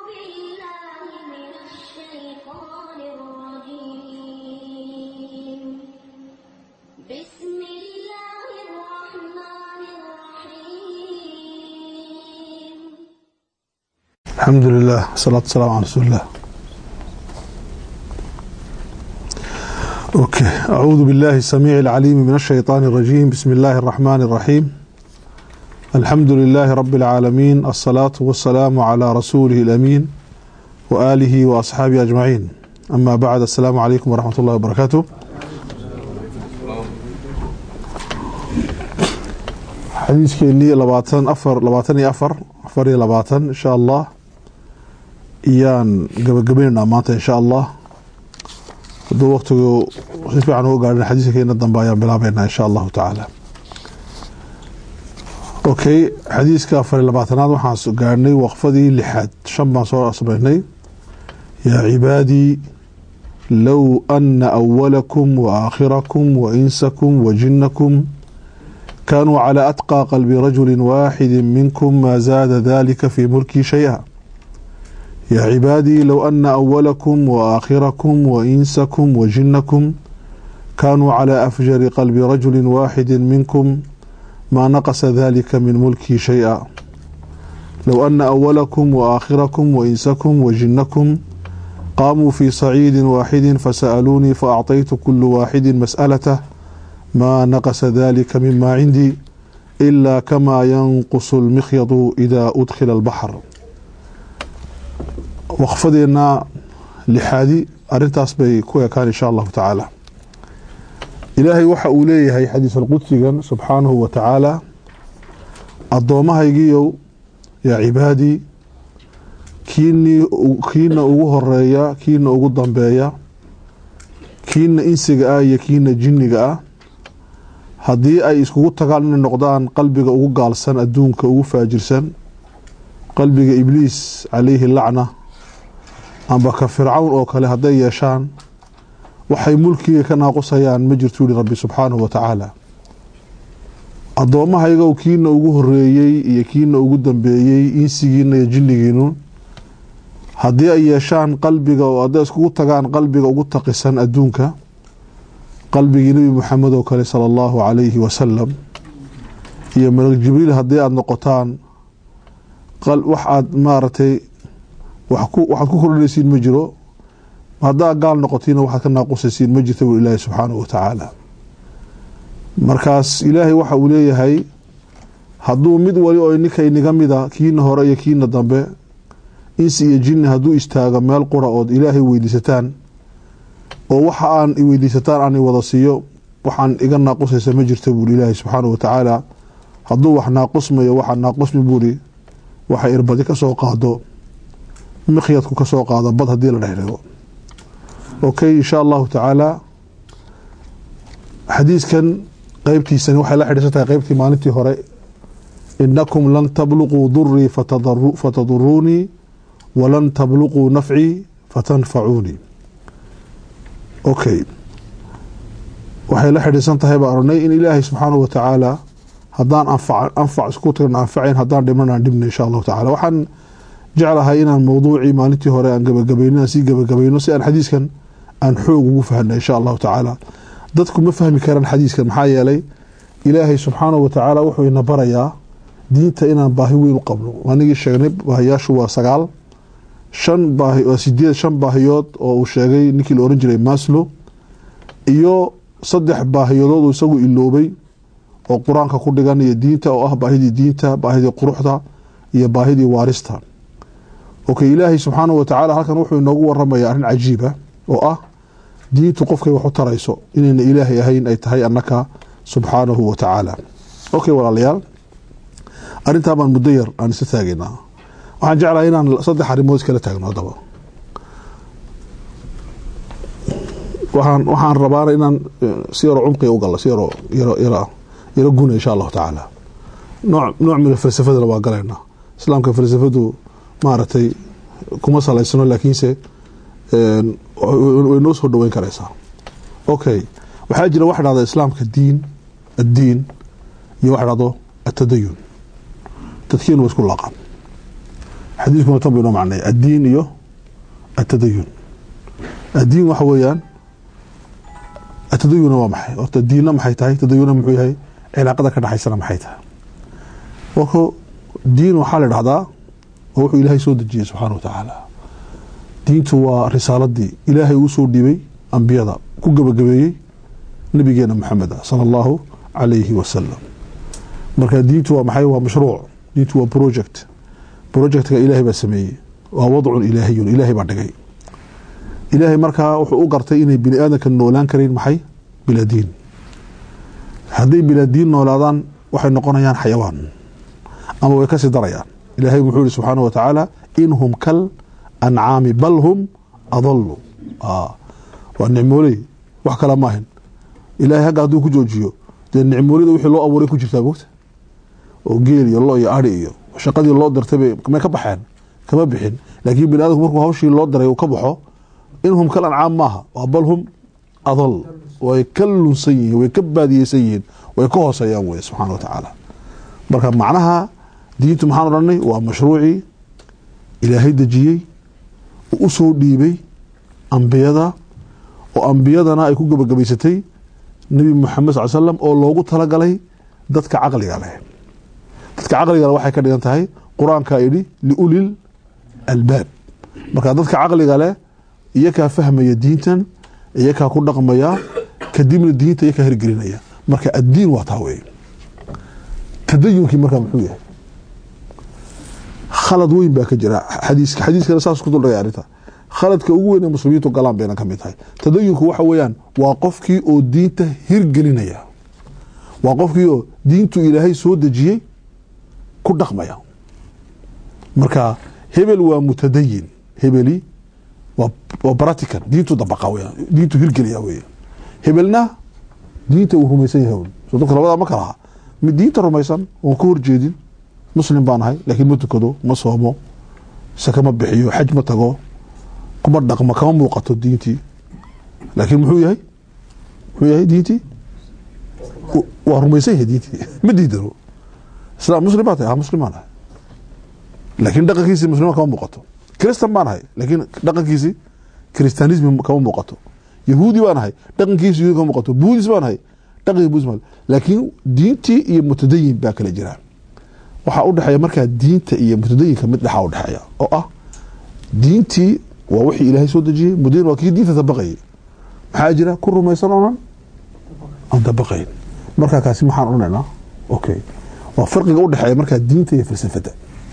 بالله من الشيطان الرجيم بسم الله الرحمن الرحيم الحمد لله والصلاة والسلام على رسول الله أوكي أعوذ بالله السميع العليم من الشيطان الرجيم بسم الله الرحمن الرحيم الحمد لله رب العالمين الصلاة والسلام على رسوله الأمين وآله وأصحابه أجمعين أما بعد السلام عليكم ورحمة الله وبركاته xadiiskeenii labaatan afar labaatan iyo afar afar iyo labaatan insha allah iyaan gabagabaynaynaa maanta insha allah hadduu waktigu si fiican uga gaadhin xadiiska keena dambe ayaan bilaabeynaa insha allahu tacaala okay xadiiska afar iyo labaatanaad waxaan gaadhnay waqfadii lixaad shan baan soo sameynay yaa cibaadii low ana awalakum wa aakhirakum wa insakum wa jinnakum كانوا على أتقى قلب رجل واحد منكم ما زاد ذلك في ملكي شيئا يا عبادي لو أن أولكم وآخركم وإنسكم وجنكم كانوا على أفجر قلب رجل واحد منكم ما نقص ذلك من ملكي شيئا لو أن أولكم وآخركم وإنسكم وجنكم قاموا في صعيد واحد فسألوني فأعطيت كل واحد مسألته ما نقص ذلك مما عندي إلا كما ينقص المخيط إذا أدخل البحر وقفدنا لحادي أرنتاس بي كويا كان إن شاء الله تعالى إلهي وحا أوليه هي حديث القدس سبحانه وتعالى الضومها يجيو يا عبادي كيني كينا ugu horeeya kiina ugu dambeeya kiina insiga ah iyo kiina jinniga ah haddii ay iskugu tagaan inay noqdaan qalbiga ugu gaalsan adduunka ugu faajirsan qalbiga ibliis calayhi lacna amba ka fircawn oo kale hadday yeeshaan waxay mulkiga ka naaqusayaan ma jirtu yihi rabbi subxaanahu wa tacaala addoommahaygow kiina ugu horeeyey iyo kiina ugu dambeeyey insigiina iyo jinnigiinu haddii ay yeeshaan qalbiga oo hadday iskugu tagaan qalbiga ugu taqisan adduunka qalbigii nebi moxamed oo kale sala allahu calayhi wasalam iyo malak jibriil haddii aada noqotaan wax aad maaragtay waxaad ku kordhinaysiin ma jiro haddaa gaal noqotiina waxaad ka naaqusaysiin ma jirta buu ilaahi subxaanahu wa tacaala markaas ilaahay waxa uu leeyahay hadduu mid wali oo ninka inaga mida kiina hore iyo kiina dambe insi iyo jinni hadduu istaago meel qura ood ilaahay weydiisataan oo waxa aan weydiisataan aan wada siiyo waxaan iga naaqusaysa ma jirta buuri ilaahi subxaanahu wa tacaala hadduu wax naaqusmayo waxaa naaqusmi buuri waxay irbadi ka soo qaado mikhyadku ka soo qaado bad haddii la dhexdhigo okay insha allahu tacaala xadiiskan qeybtiisani waxay la xidhiirsan tahay qeybtii maalintii hore inakum lan tabluquu durii fataduruunii walan tabluquu nafcii fatanfacuunii okay waxay la xidhiirsan tahay baan oranay in ilaahay subxaanahu wa tacaala haddaan anfac isku tagna anfacayn haddaan dhiman aan dhibna insha allahu tacala waxaan jeclahay inaan mowduucii maalintii hore aan gabagabayno aan sii gabagabayno si aan xadiiskan aan xoog ugu fahna insha allahu tacaala dadku ma fahmi karaan xadiiskan maxaa yeelay ilaahay subxaanahu wa tacaala wuxuu ina barayaa diinta inaan baahi weyn u qabno anigii sheegnay baahiyaashu waa sagaal shan baahi sideed shan baahiyood oo uu sheegay ninkii la oran jiray maslo iyo saddex baahiyadood uu isagu iloobay oo qur-aanka ku dhigan iyo diinta oo ah baahidii diinta baahidii quruxda iyo baahidii waarista okay ilaahay subxaanahu wa tacaala halkan wuxuu inoogu waramaya arrin cajiiba oo ah diintu qofkay wax u tarayso inayna ilaahay ahayn ay tahay annaka subxaanahu wa tacaala okay walaalayaal arrintaa baan muddo yar aan isa taagaynaa waxaan jeclahay inaan saddex arrimood iskala taagno haddaba waxaan waxaan rabaana inaan si yaroo cumqiga u gallo si yaroo yaro yaro yaro guna insha allahu tacaala nooc nooc mina falsafadana waa galaynaa islaamka falsafadu maaragtay kuma salaysano laakiinse way noo soo dhaweyn karaysaa okay waxaa jira waxa dhahda islaamka diin addiin iyo waxa dhahdo atadayun dadkiinu waa isku laaqan xadiiskuna tan bu inoo macnay addiin iyo atadayun addiin waxa weeyaan atadayuna waa maxay horta diinna maxay tahay tadayuna muxuu yahay cilaaqada ka dhexaysana maxay tahay marka diin waxaa la dhahdaa oo wuxuu ilaahay soo dejiyey subxaana wa tacaala diintu waa risaaladii ilaahay uu soo dhiibay ambiyada ku gebagabeeyey nabigeena maxamed ah sala allahu calayhi wasalam marka diintu waa maxay waa mashruuc diintu waa project projectka ilaahay baa sameeyey waa wadcun ilaahiyun ilaahay baa dhigay ilaahay markaa wuxuu u gartay inay bini aadamka noolaan karayn maxay bilaa diin hadday bilaa diin noolaadaan waxay noqonayaan xayawaan ama way kasii darayaan ilaahay wuxuu yihi subxaana wa tacaala in hum kal ancaami bal hum adalu waa nicmooley wax kale maahin ilaahay hagga hadduu ku joojiyo dee nicmoolida wixii loo abuuray ku jirtaa mogta oo geel iyo lo iyo ari iyo shaqadii loo dirtay may ka baxeen kama bixin laakiin bini aadamku markuu hawshii loo diray uu ka baxo inhum kal ancaam maaha waa bal hum adal way ka lunsan yihiin way ka baadiyeysan yihiin way ka hooseeyaan wey subxaana wa tacaala marka macnaha diintu maxaan odhanay waa mashruucii ilaahay dejiyey oo u soo dhiibay ambiyada oo ambiyadana ay ku gebagabaysatay nebi moxamed sal slam oo loogu talagalay dadka caqliga leh dadka caqliga leh waxay ka dhigan tahay qur-aankaa yidhi liulil albaab marka dadka caqliga leh iyakaa fahmaya diintan iyakaa ku dhaqmaya kadibna diinta iyakaa hirgelinaya marka addiin waa taa wey tadayunkii markaa muxuu yahay khalad weyn baa ka jira xadiiska xadiiskana saas ku duldhagay arrinta khaladka ugu weyn ee muslimiintu galaan bayna ka mid tahay tadayunku waxa weeyaan waa qofkii oo diinta hirgelinaya waa qofkii oo diintu ilaahay soo dejiyey ku dhaqmaya marka hebel waa mutadayin hebeli waa bratican diintu dabaqa weya diintu hirgeliya weya hebelna diinta uu rumaysan yahay so dadka labadaa ma kala aha mid diinta rumaysan oon ka horjeedin muslim baan ahay laakiin ma tukado ma soomo sake ma bixiyo xaj ma tago kuma dhaqmo kama muuqato diintii laakiin muxuu yahay muxuu yahay diintii waa rumaysan yahay diintii ma diidano islam muslim baa tahay ha muslim baan ahay laakiin dhaqankiisii muslima kama muuqato kristan baan ahay laakiin dhaqankiisii kristanismi kama muuqato yahuudi baan ahay dhaqankiisi yahuudi kama muuqato buudis baan ahay dhaqanki buudis baan laakiin diintii iyo mutadayin baa kala jira waxaa u dhexeeya markaa diinta iyo mutadayinka mid dhexaa u dhexeeya oo ah diintii waa wixii ilaahay soo dejiyey mutadayin waa kii diinta dabaqayay maxaa jira ku rumaysan oonan aan dabaqayn markaa kaasi maxaan odhanaynaa okay waa farqiga u dhexeeya markaa diinta iyo falsafadda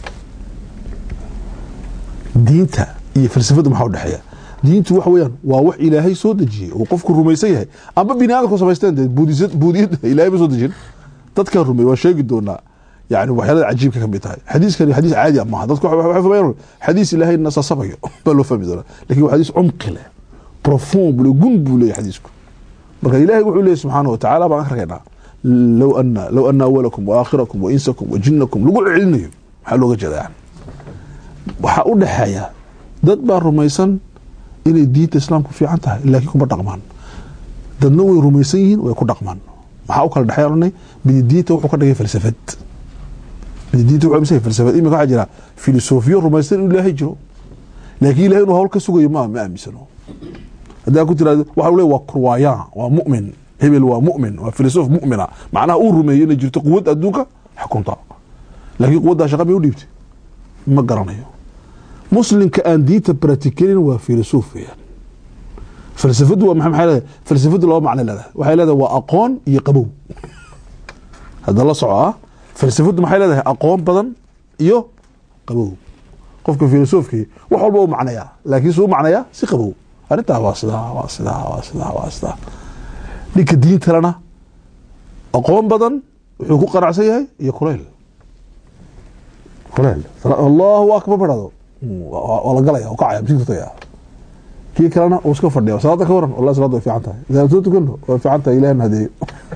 diinta iyo falsafadda maxaa udhexeeya diintu waxa weyaan waa wax ilaahay soo dejiyey oo qofku rumaysan yahay amba bini aadamku samaysteen dee buudiyadda ilaahay ba soo dejin dadkan rumey waan sheegi doonaa yani waxyaalada cajiibka kamid tahay xadiiskani xadiis caadi a maaha dadku waxay fahmayaan xadiis ilaahay nasasabayo baa loo fahmi doonaa lakin waa xadiis cumqi leh profond bule gun buu leeyahy xadiisku marka ilaahay wuxuu leeyahy subxaana wa tacaala baan arkaynaa low ana low ana awalakum wa aakhirakum wa insakum wa jinnakum lagu celinayo maxaa looga jeeda yani waxaa u dhexeeya dad baa rumaysan inay diinta islaamku fiican tahay laakiin kuma dhaqmaan dadna way rumaysan yihiin way ku dhaqmaan maxaa u kala dhexeeya ohanay midi diinta wuxuu ka dhigay falsafad midi diinta wuxuu amisay falsafad imika waxaa jira filosofiyo rumaysan inuu ilaahay jiro laakiin ilahay inuu hawl ka sugayo ma ma aaminsano haddaa ku tiraahdo waxa uu leeyahy waa kurwaayan waa mu'min hebel waa mu'min waa filosof mu'mina macnaha uu rumeeyo inay jirto quwad adduunka xukunta laakiin quwaddaa shaqa bay u dhiibtay ma garanayo muslimka aan diinta bratikelin waa filosof weyaan falsafadu waa maxay leedahay falsafadu laba macno leedahay waxay leedahay waa aqoon iyo qabow hadda la soco ah falsafadu maxay leedahay aqoon badan iyo qabow qofka filosofkii wax walba u macnayaa laakiin suu macnayaa si qabow arrintaa waa sidaa waa sidaa waa sidaa waa sidaa ninka diintalena aqoon badan wuxuu ku qanacsan yahay iyo kuleyl kuleyl allahu akbar barado waa la galaya oo kacaya masiigta tagaya kii kalena uu iska fadhiya salaada ka waran wallahi salaada way fiican tahay idaan soo tukano way fiican tahay ilahna hadeeyo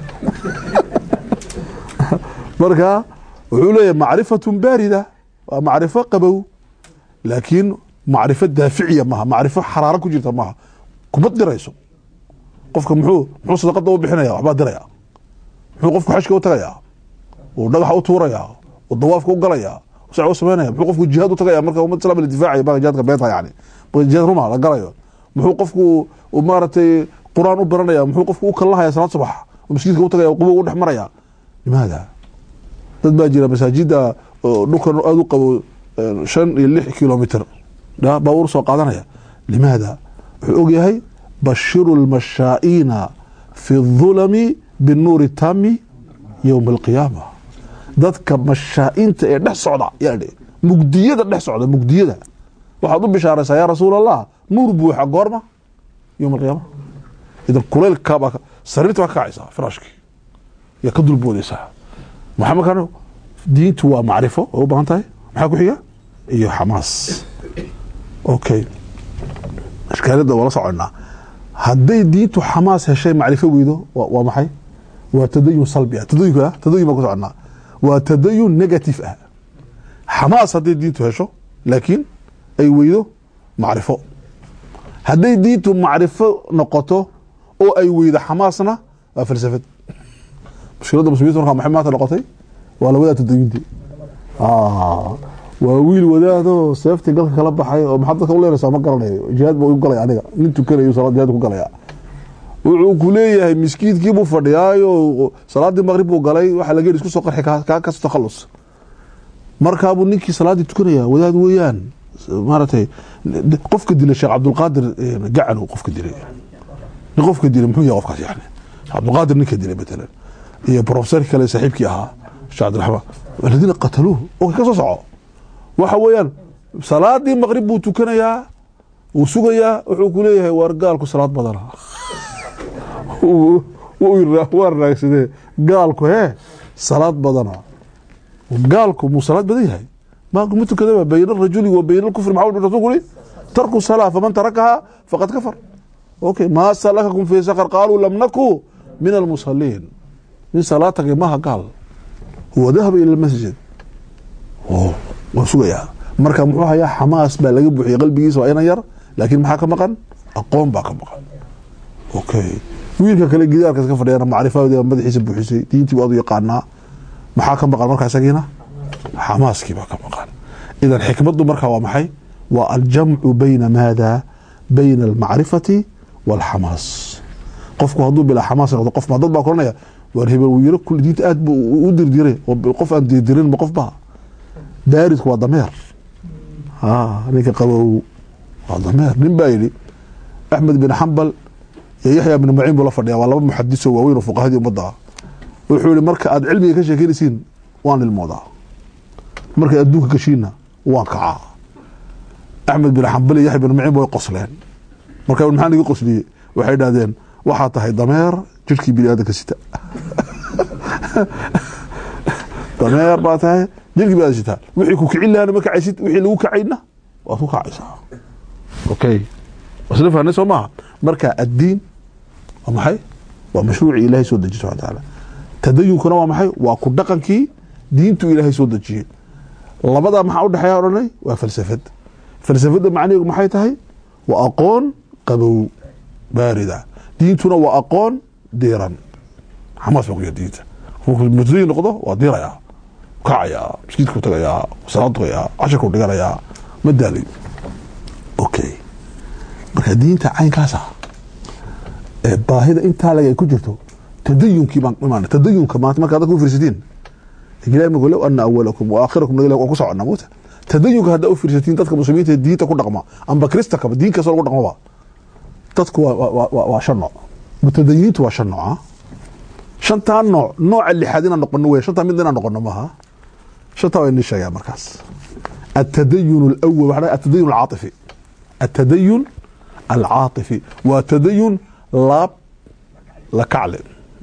marka wuxuu leeyahay macrifatun baarida waa macrifo qabow laakiin macrifo daaficiya maaha macrifo xaraaro ku jirta maaha kuma dirayso qofka muxuu muxuu sadaqada u bixinaya waxbaa diraya muxuu qofku xajka u tagayaa uu dhagaxa u tuurayaa uu dawaafka u galayaa sacwo sameynaya muxuu qofku jihaad u tagaya marka ummad islam la difaacaya baa jihaadka beenta yani jihaad ruma la galayo muxuu qofku u maaragtay qur-aan u baranaya muxuu qofku u kallahaya salaad subax oo masjidka u tagaya qubo u dhex maraya limaada dad baa jira masaajida oo dhulkan aada u qabo shan iyo lix kilomitr baabuur soo qaadanaya limaada wuxuu ogyahay bashiru lmashaa'iina fi dhulami binuuri tami yowma alqiyaama dadka mashaa'iinta ee dhex socda yaa mugdiyada dhex socda mugdiyada waxaad u bishaaraysaa yaa rasuul allah nuur buuxa goorma yowma alqiyaama idan kuleylkabaa sariirta baa ka kacaysaa firaashkii yaa ka dulboodaysaa maxaa markaan diintu waa macrifo oo u baahan tahay maxaa ku xiga iyo xamaas okay ashkaalada waa la soconaa hadday diintu xamaas heshay macrifo weydo waa maxay waa tadayun salbi ah tadayunka tadayun baan ku soconaa waa tadayun negative ah xamaas hadday diintu hesho laakiin ay weydo macrifo hadday diintu macrifo noqoto oo ay weydo xamaasna waa falsafad mushkiladda muslimiinta markaa maxay maanta noqotay waa lawadaa tadayunti waa wiil wadaadoo seeftii galka kala baxay oo maxaad dadka u leenaysaa ma garanayo jihaad buu igu galaya aniga nin tukanayo salaad jihaad ku galaya wuxuu ku leeyahay miskiidkii buu fadhiyaayo salaaddii maqrib buu galay waxaa laga yidhi isku soo qarxi kaa kasto takhallus markaabuu ninkii salaaddii tukanaya wadaad weeyaan maaragtay qofka dilay sheekh cabdulqaadir gacan qofka dilay nin qofka dilay muxuu yahay qofkaas yani cabdulqaadir ninka dilay matalan iyo profesorkii kale saaxiibkii ahaa sheekh cabdiraxmaan aladiina qataluuhu oo ka soo soco waxa weeyaan salaadii maqrib buu tukanayaa wuu sugayaa wuxuu ku leeyahay waar gaalku salaad badana waa raagsadee gaalku hee salaad badana gaalku muu salaad badan yahay maalku ma tukadaba bayna arajuli wa bayna alkufri maxaa rasul uri tarku salaa faman tarakahaa faqad kafar okay maa salakakum fii sakar qaaluu lam naku min almusaliin min salaad tagay maaha gaal huwa dahaba ila almasjid waa sugayaa marka muxuu hayaa xamaas baa laga buuxiyey qalbigiisa waa inan yar laakiin maxaa ka maqan aqoon baa ka maqan okay wiilka kale gidaarkaas ka fadhiyana macrifadeeda madaxiisa buuxisay diintii buu adu yaqaanaa maxaa ka maqan markaa isagiina xamaaskii baa ka maqan idan xikmaddu markaa waa maxay waa aljamcu bayna maada bayna almacrifati waalxamaas qofku hadduu bilaa xamaas noqdo qof ma dad baa koranaya waar hebel wiilo kul diinta aad buu u dirdiray oo qof aan dirdirin ma qof baa baaridku waa dameer ninka qabow waa dameer nin baa yidhi axmed bin xambal iyo yaxya bin maciin buu la fadhiya waa laba muxadiso waaweyn oo fuqahadii ummadda ah wuxuu yihi marka aad cilmiga ka sheekeynaysiin waan ilmoodaa markay adduunka gashiinna waan kacaa axmed bin xambal iyo yaxya bin maciin ba way qosleen marka maxaa naga qosliyey waxay idhahdeen waxaa tahay dameer jirhkii bini aadanka sita dameer baa tahay jirkii baa sitaa wixii ku kicin lahana ma kacaysid wixii lagu kacayna waad ku kacaysaa okay wasla fahnay soo maaha marka addiin waa maxay waa mashruucii ilaahay soo dejiye subxana taala tadayunkuna waa maxay waa ku dhaqankii diintu ilaahay soo dejiyey labadaa maxaa u dhexeeya odhanay waa falsafad falsafadda macnaheedu maxay tahay waa aqoon qabow baarida diintuna waa aqoon diiran xamaas baa ku yaha diinta mutadayin noqdo waa diirayaa kacayaa maskiidku tagayaa salaad tugayaa cashirku dhiganayaa ma daalayo okay marka diinta caynkaasa ee baahida intaa lag ay ku jirto tadayunkii baan imaan tadayunka maanta markaa dadka u fiirsatiin ilahi markuu low ana awalakum wa aakhirakum naga waa ku soconnaa moota tadayunka haddaa u fiirsatiin dadka muslimiinta diinta ku dhaqma amba kristakaba diin kastoo lagu dhaqmaba dadku waa shan nooc mutadayinintu waa shan nooca shantaa nooc nooca lixaad inaan noqono wey shantaa mid inaan noqono maaha shantaa waa inii sheegaa markaas atadayun alawal waxa atadayun alcaatifi atadayun alcaatifi waa tadayun laab la kacle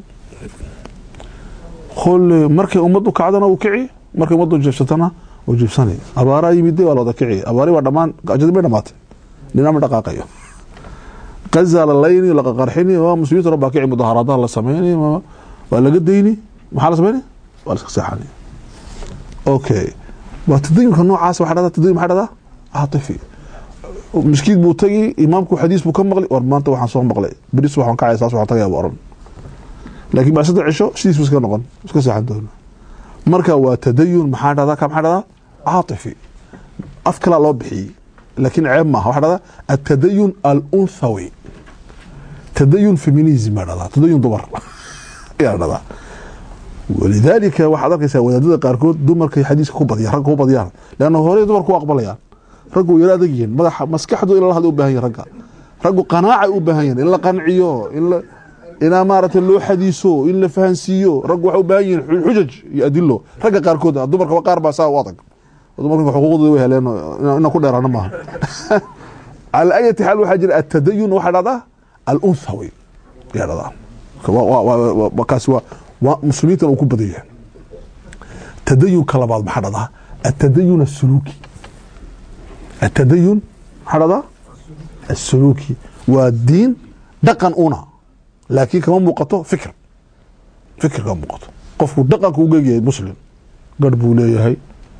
kol markay ummaddu kacdana uu kici markay ummaddu jeebsatana uu jeebsanay abaaraa yimide waa la wada kici abaari waa dhamaan ajadi bay dhamaatay dhinaama dhaqaaqayo gaza la layni laqaqarxini waa muslimiinta dhan baa kici mudaharaadaha la sameyni waa laga dayni maxaa la sameyni waa la iska seexani okay waa tadayunka noocaas waxa dhahdaa tadayun maxaa dhahdaa caatifi miskiid buu tagi imaamku xadiis buu ka maqli war maanta waxaan soo maqlay beris waxaan kacaya saas waxaan tagayaa buu oran laakiin bacsadda cisho sidiis bu iska noqon iska seexan doona marka waa tadayun maxaa dhahdaa ka maxaa dhahdaa caatifi af kalaa loo bixiyey laakiin ceeb maaha waxaa dhahdaa atadayun alunthawi tadayun feminism baa dhahdaa tadayun dumar ayaa dhahdaa walidaalika waxaad arkaysaa wadaadada qaarkood dumarkay xadiiska ku badiyaan ragga ku badiyaan leanna horey dumarku u aqbalayaan raggu way yaro adag yihiin madaxa maskaxdu in la hadla u baahan yahin ragga raggu qanaacay u baahan yihin in la qanciyo in la inaa maaragtay loo xadiiso in la fahansiiyo raggu waxay u baahan yihiin xujaj iyo adilo ragga qaarkood dumarkaba qaar baa saa u adag dumarka xuquuqdooda way heleen inaan ku dheeraana maaha cala ayati xaal waxaa jira atadayun waxaa dhahdaa alunthawi ayaa dhahdaa kaasi waa waa muslimiintan uu ku badan yahay tadayunka labaad maxaa dhahdaa atadayun asuluuki atadayun maxaa dhahdaa asuluuki waa diin dhaqan una laakiin kama muuqato fikr fikr kama muuqato qofku dhaqanka u geegyahay muslim garh buu leeyahay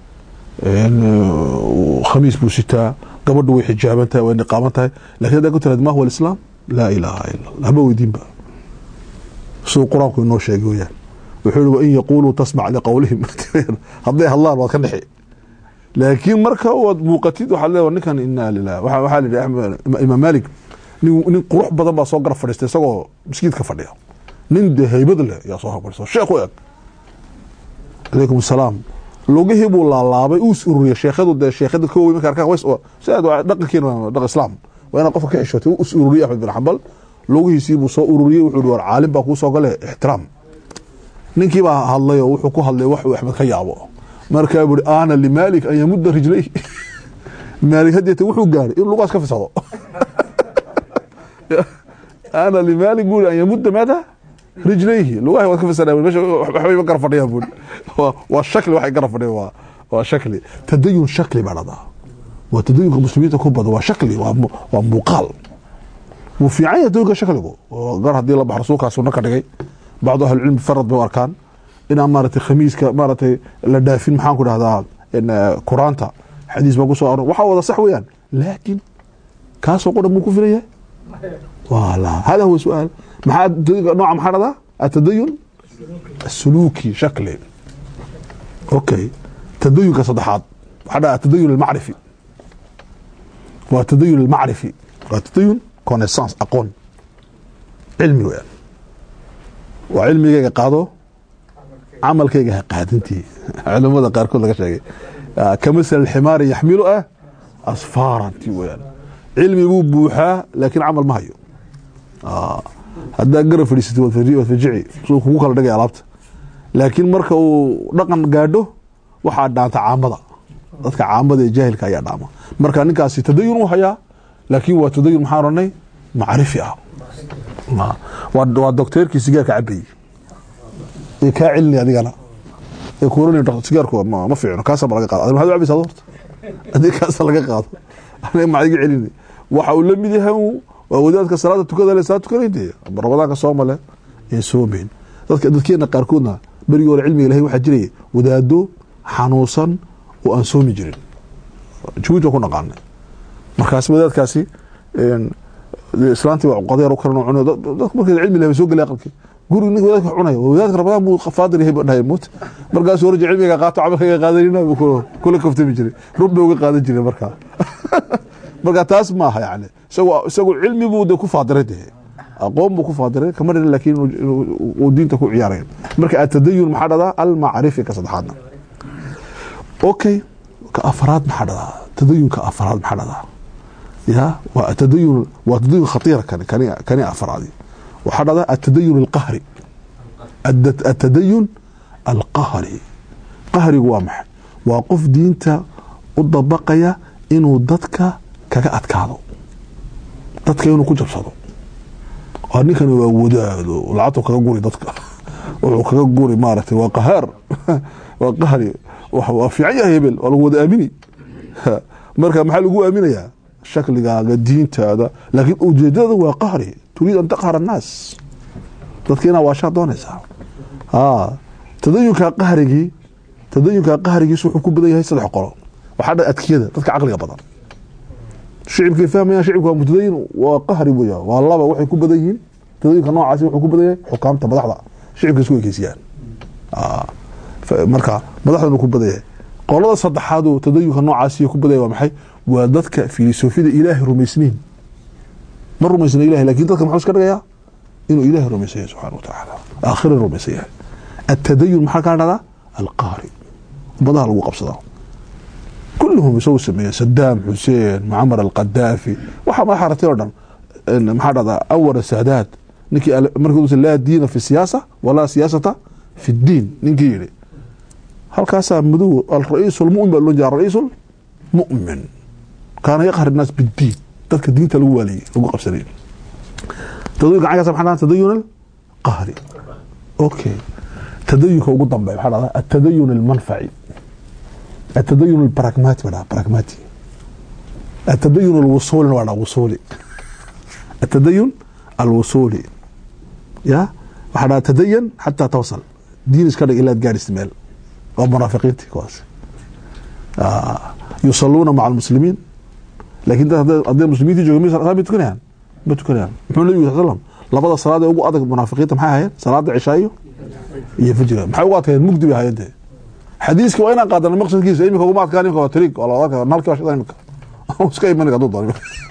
khamiis buu sitaa gabadhu way xijaaban tahay way niqaaban tahay lakin haddaa ku tiraad ma huwa alislaam laa ilaaha ila allah haba weydiinba siduu qur-aanku inoo sheegay weyaan wuxuu yihi wain yaquuluu tasmac liqowlihim hadday hadlaan waad ka dhexi laakiin marka waad muuqatid waxaad leedahay ninkan inaa lilah waxaa la yidhi imaam malik nin nin qurux badan baa soo garab fadhiistay isagoo maskiidka fadhiya nin dee haybad leh yaa soo fadhiista sheekh u eg calaykum asalaam lugihii buu laalaabay uu is ururiyay sheekhadu dee sheekhada ka wey marka arkaan ways sidaad dhaqankeena dhaqan islaam waa inaad qofka ka xishootay uu is ururiyay axmed bin xambal lugihiisii buu soo ururiyey wuxuu hi war caalim baa kuu soo gale ixtiraam ninkii baa hadlay oo wuxuu ku hadlay wax uu axmed ka yaabo markaa buri ana limaalik an yamudda rijlay maalik hadeeta wuxuu gaaray in lugaas ka fisado ana limaalik buri an yamudda maada rijlayhi lugahay waad ka fisadhaa mesha waxbay ma gara fadhiyaan buri waa shakli waxay gara fadhiyaan waa waa shakli tadayun shakli baa dhadaa waa tadayunka muslimiinta ku badan waa shakli waa waa muuqaal wuu fiican yahay tadayunka shakligu gar haddii la baxo rasuulkaa sunno ka dhigay bacdu ahlicilmi farad bay u arkaan inaan maaragtay khamiiska maaragtay la dhaafin maxaan ku dhahdaa quraanta xadiis baa ku soo aroor waxaa wada sax weeyaan laakiin kaasoo qodhan muu ku filan yahay wala hada huwa su-aal maxaa nooca maxaa dhahdaa atadayun asuluuki shakli okay tadayunka saddexaad waxaa dhahdaa atadayun almacrifi waa tadayun almacrifi waa tadayun connaissance aqoon cilmi weeyaan waa cilmigayga qaado camalkayga ha qaadintii culimada qaarkood laga sheegay kamasal alximaari yaxmilu ah asfaaranti weyaan cilmi buu buuxaa laakiin camal ma hayo haddaa gara fadhiisatay waad fajici suu kugu kala dhigay alaabta laakiin marka uu dhaqan gaadho waxaa dhaanta caamada dadka caamada ee jaahilka ayaa dhaama marka ninkaasi tadayun u hayaa laakiin waa tadayun maxaa oranay macrifi ah waa docteerkii sigaarka cabayey ee kaa celini adigana ee kuoran sigaarku ma fiicno kaasa ma laga qaado maxaad u cabaysaa horta haddii kaasa laga qaado aniga maxaa iga celini waxa uu la mid yahay waa wadaadka salaada tukada le salaad tukanayde ramadaanka soomale ee soomeyn dadka dadkeena qaarkoodna berigii hore cilmiga ilahay waxaa jiraya wadaado xanuunsan oo aan soomi jirin jawiid waa ku naqaanay markaasi wadaadkaasi islaantii waa qadeer u karan cunay dadka markay cilmi lahay soo galay aqalkii guriga ninka wadaadka cunaya wadaadka ramadaan buu faadir yahay dhahay mut markaasuu raja cilmiga qaato camalkayga qaadanina buu kula kaftami jiray rub bay uga qaadan jiray markaa marka taas maaha yani isagoo isagoo cilmi buu de ku faadiray de aqoon buu ku faadiray kama dhirin laakiin uu diinta ku ciyaaray marka atadayun maxaa dhadaa almacrifi ka saddexaadna okay ka afraad maxaa dhadaa tadayunka afraad maxaa dhadaa ya waa atadayun waa tadayun khatiira kani kani kani afraadi waxaa dhadaa atadayun alqahri atadayun alqahri qahrigu waa maxay waa qof diinta u dabaqaya inuu dadka kaga adkaado dadka inuu ku jabsado ninkani waa wadaado lacagtu kaga guri dadka wuxuu kaga guri maaragtay waa qahaar waa qahri waa fiican yahay hebel waa lagu wada aamini marka maxaa lagu aaminayaa shakligaaga diintaada laakiin ujeedada waa qahri turiid an taqhar annaas dadka inaa waashaa doonaysaa tadayunka qahrigii tadayunka qahrigiis wuxuu ku badan yahay saddex qolo waxaa dha adkiyada dadka caqliga badan shicibkay fahmayaan shicibka waa mutadayin waa qahri weya waa laba waxay ku badan yihiin tadayunka noocaasi wuxuu ku badan yahay xukaamta madaxda shicibka isku ekeysiyaan marka madaxdanu ku badan yahay qolada saddexaad oo tadayunka noocaasiyo ku badaya waa maxay waa dadka filosofida ilaahay rumaysniin ma rumaysna ilahay lakin dadka muxuu iska dhigayaa inuu ilaahay rumaysan yahay subxana wa tacaala aakhira rumaysan yahay atadayun maxaa kaa dhahdaa alqaari ummadaha lagu qabsadaa kulluhum isagu sameeya sadaam xuseen mucamar alqadaafi waxaa madaxa ratay oo dhan maxaa dhahdaa awar saadaad ninkii markii laa diina fi siyaasa walaa siyaasata fi ddiin ninkii yidhi halkaasaa madow alra-iisu lmumin baa loo jeeda ra-iisu lmu'min kaana yaqhar innaas biddiin dadka diinta lagu waaliyey lagu qabsanay tadayunka cagasa maxaa dhahdaa tadayun alqahri okay tadayunka ugu dambeeya maxaa dhahdaa atadayun almanfaci atadayun albaragmati baa dhahdaa baragmati atadayun alwusuulina waa dhahdaa wusuuli atadayun alwusuuli ya waxaa dhahdaa tadayan xataa tawsal diin iska dhig ilaad gaadhis meel waa munaafiqiintii kuwaas yusaluuna maca almuslimiin lakin dad hadday muslimiinti jooga may tukanayaan ma tukanayaan muxuu nabigu sal slam labada salaad ee ugu adag munaafiqiinta maxay ahayen salaada cishaa iyo iyo fajriga maxay ugu adkayeen mugdi bay ahayen dee xadiiska waa inaan qaadana maqsadkiisa imika uguma adkaan imika waa tariig waa la odan nalki waa shidan imika iska iman hadduu doono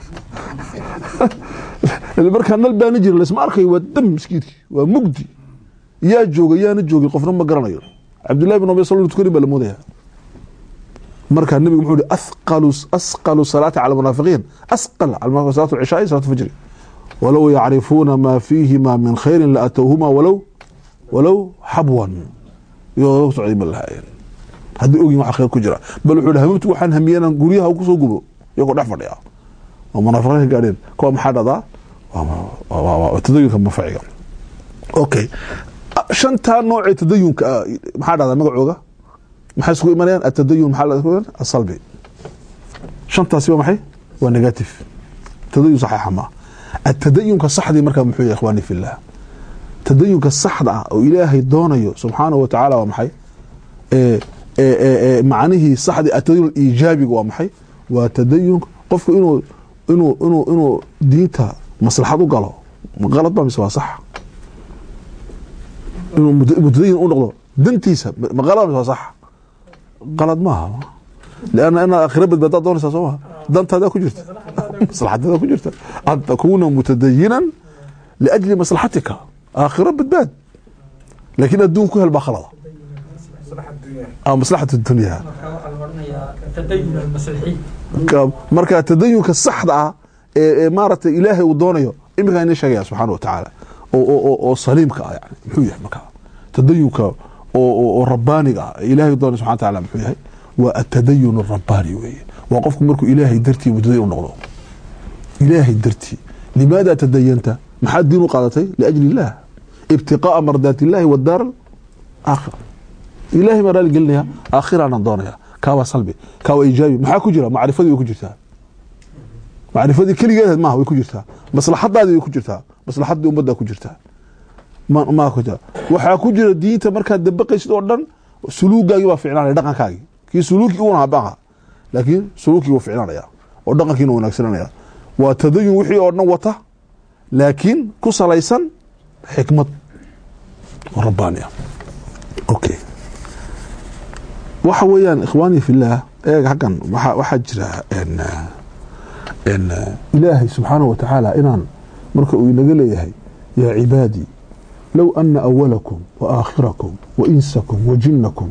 markaa nal baana jirin laisma arkayo waa dam miskiidki waa mugdi yaa jooga yaana joogin qofna ma garanayo cabdullahi bin abi sal tukanin baa la moodaya markaa nabigu muxuu ihi athqalu asqalu salaati cala munaafiqiin asqal cala salaatu cishaai salaatu fajri walow yacrifuuna maa fiihima min khayrin la atowhuma walow walow xabwan iyadoo la socday ma lahaayeen haddii ogin waxa khayr ku jira bal wuxuu hamamtu waxaan hamiyey inaan guryaha kusoo gubo iyagoo dhex fadhiya oo munaafiqiin ka gaadheen kuwa maxaa dhahdaa tadayunka manfaciga okay shantaa noocee tadayunka maxaa dhahdaa magacooga maxay isku imanayaan atadayun maxaa asalbi shantaasi waa maxay waa negative tadayun saxiixa ma atadayunka saxdii markaa muxuu yahay ikhwaani fillah tadayunka saxda ah oo ilaahay doonayo subxaanahu wa tacaala waa maxay macnihii saxdii atadayun iijaabiga waa maxay waa tadayun qofku inuu inuu inuu inuu diinta maslaxad u galo qalad ba mise waa sax inuu mutadayin u noqdo dantiisa ma qalad mise waa sax qalad maaha lanna inaad aakhira badbaadaad doonaysaa soo maha dantaadaa ku jirta maslaxadadaa ku jirta an takuuna mutadayinan liajli maslaxatika aakhiro badbaad laakiin adduun ku hel baa khalada maslaxat dunya marka tadayunka saxda ah ee maaragtay ilaahay uu doonayo iminkaa ina sheegaya subxaana wa tacaala oo saliimka ah yani muxuu yahay marka tadayunka oo rabbaaniga ah ilahay doonay subxana wataala muxuu yahay waa atadayun arabbani weeye waa qofku markuu ilaahay dartii mutadayin u noqdo ilaahay dartii limaada tadayanta maxaad diin u qaadatay liajli illah ibtiqaaa mardaat illahi wadaar aakhira ilahay baa raali gelinaya aakhiraanan doonaya kaa waa salbi kaa waa ijaabi maxaa ku jira macrifadii way ku jirtaa macrifadii keligeed maaha way ku jirtaa maslaxadaadii way ku jirtaa maslaxadii ummaddaa ku jirtaa ma ku jira waxaa ku jira diinta markaad dabaqaysid oo dhan suluugaagii baa ficnaanaya dhaqankaagii kii suluuki una habaqa laakiin suluukii wuu ficnaanaya oo dhaqankiina wanaagsananaya waa tadayun wixii oo dhan wata laakiin ku salaysan xikmad oo rabbaani ah okay waxa weeyaan ikhwaani fillaah eeg xaggan waxaa jira ilaahay subxaanahu wa tacaala inaan marka uu inaga leeyahay yaa cibaadii low ana awalakum wa aakhirakum wa insakum wa jinnakum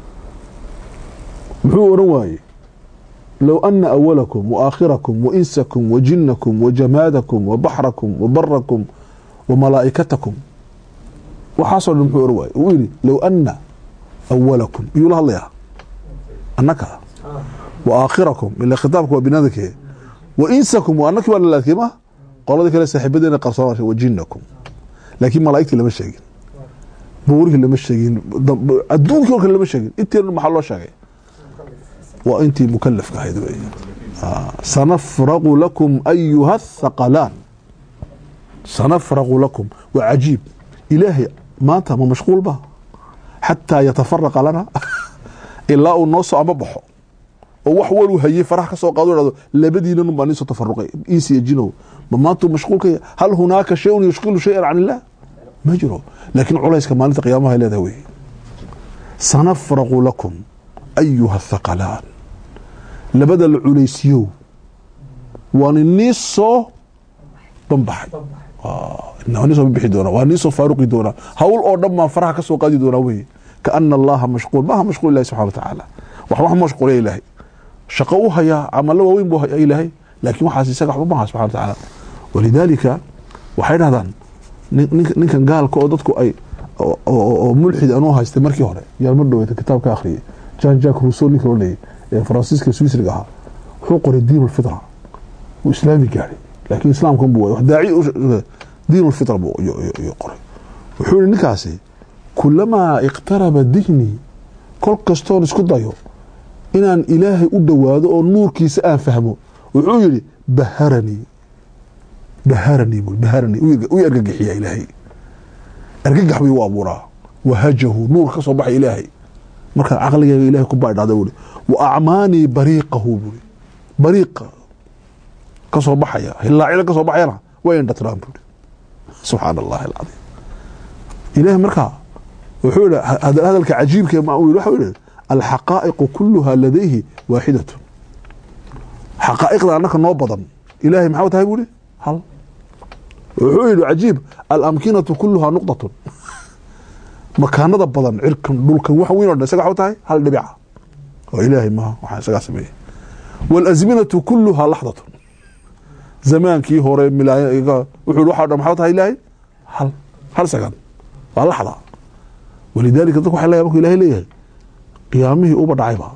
muxuu oran waaye low ana awalakum wa aakhirakum wa insakum wa jinnakum wa jamaadakum wa baxrakum wa barakum wa malaa'ikatakum waxaasoo dhan muxuu oran waaye uu yidhi low ana awalakum iyuu la hadlayaa annaka wa aakhirakum ila khitaabka waa binaadake wa insakum wa annaki waa lalaadkey ma qoladii kale saaxiibadeena qarsoon wa jinnakum laakiin malaa'igtii lama sheegin buurihii lama sheegin adduunkii o kale lama sheegin inteena maxaa loo sheegay waa intii mukalafka ahayd wey sanafraqu lakum ayuha athaqalaan sanafraqu lakum waa cajiib ilaahay maanta ma mashquul ba xataa yatafaraqa lana ilaa uu noo soo ama baxo oo wax waluu hayey faraha ka soo qaado hahdo labadiinan baa niisoo tafaruqay insi iyo jinow ma maantuu mashquulka hal hunaaka shayun yushkilu shayan can illah ma jiro laakiin culayska maalinta qiyaamaha leedahay wey sanafraqu lakum ayuha athaqalaan labada la culaysiyow waan inii soo banbaxay waa nii soo bixi doonaa waa nii soo faaruqi doonaa hawl oo dhan baan faraha ka soo qaadi doonaa weye kaana allaha mashquul maaha mashquul ilahi subxana wa tacaala wax wax mashquuliya ilaahay shaqo u hayaa camalo waaweyn buu hayaa ilaahay laakiin waxaas isaga waxba maaha subxana wa tacaala walidaalika waxay dhahdaan nin- ninka- ninkan gaalka oo dadku ay oo- oo oo mulxid anuu haystay markii hore yaan mar dhaweyta kitaab ka akhriyay jan jack rousseau ninka loo leeyay ee faransiiska swisriga ahaa wuxuu qoray diin ulfitra wuu islaami gaadhay laakiin islaamkan buu waayay. wax daaci u- diin ulfitra buu iyo- iyo- iyo qoray wuxuu yihi ninkaasi kulamaa iqtaraba dihni kol kastoon isku dayo inaan ilaahay u dhowaado oo nuurkiisa aan fahmo wuxuu yihi baharanii baharanii buu baharanii u u argagixiyaa ilaahay argagax buu u abuuraa wahajahu nuur ka soo baxay ilaahay marka caqligayga ilahay ku baadhada buuri wa acmaanii bariiqahu buuri bariiqa ka soo baxaya hilaacida ka soo baxayana way indhatiraan buuri subxaana allahi alcadiim ilahay markaa wuxuu yihi hada- hadalka cajiibka ma uu yihi waxa uu yihi alxaqaa'iqu kuluha ladayhi waaxidatun xaqaa'iqda annaka noo badan ilahay maxaa tahay buuri hal wuxuu yihi cajiib alamkinatu kuluhaa nuqdatun makaanada badan cirkan dhulkan wax weyn o dhan isaga waxa tahay hal dhibica oo ilaahay maha waxaa isagaa sameeyey walasminatu kuluhaa laxdatun zamaankii hore milaayo wuxuu yihi waxa o dhan maxaa tahay ilaahay hal hal second waa laxda walidaalika dadku waxay leeyahay markuu ilaahay leeyahay qiyaamihii uba dhacayba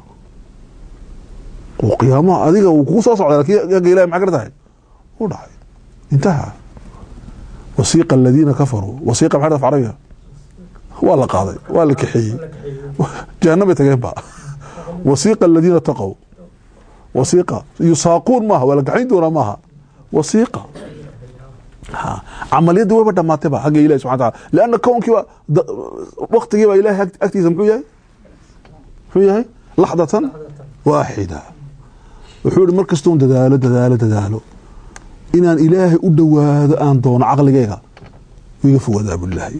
oo qiyaamaha adiga uu kugu soo socda laakiin yaga ilahay maxaa kala tahay u dhacay intaha wasiiqa aladiina kafaruu wasiiqa maxaa af carabiga waa la qaaday waa la kaxeeyey jahanamay tageen ba wasiiqa aladiina taqow wasiiqa yusaaquun maaha waa la gaxayn doonaa maaha wasiiqa ha camaliyadii wayba dhamaatayba xagga ilahi subxana taala lianna kownkiiba waktigiiba ilahay ag- agtiisa muxuu yahay muxuu yahay laxdatan waaxida wuxuu yihi mar kastoon dadaalo dadaalo dadaalo inaan ilaahay u dhowaado aan doono caqligayga wiga fogaadaa bulilaahi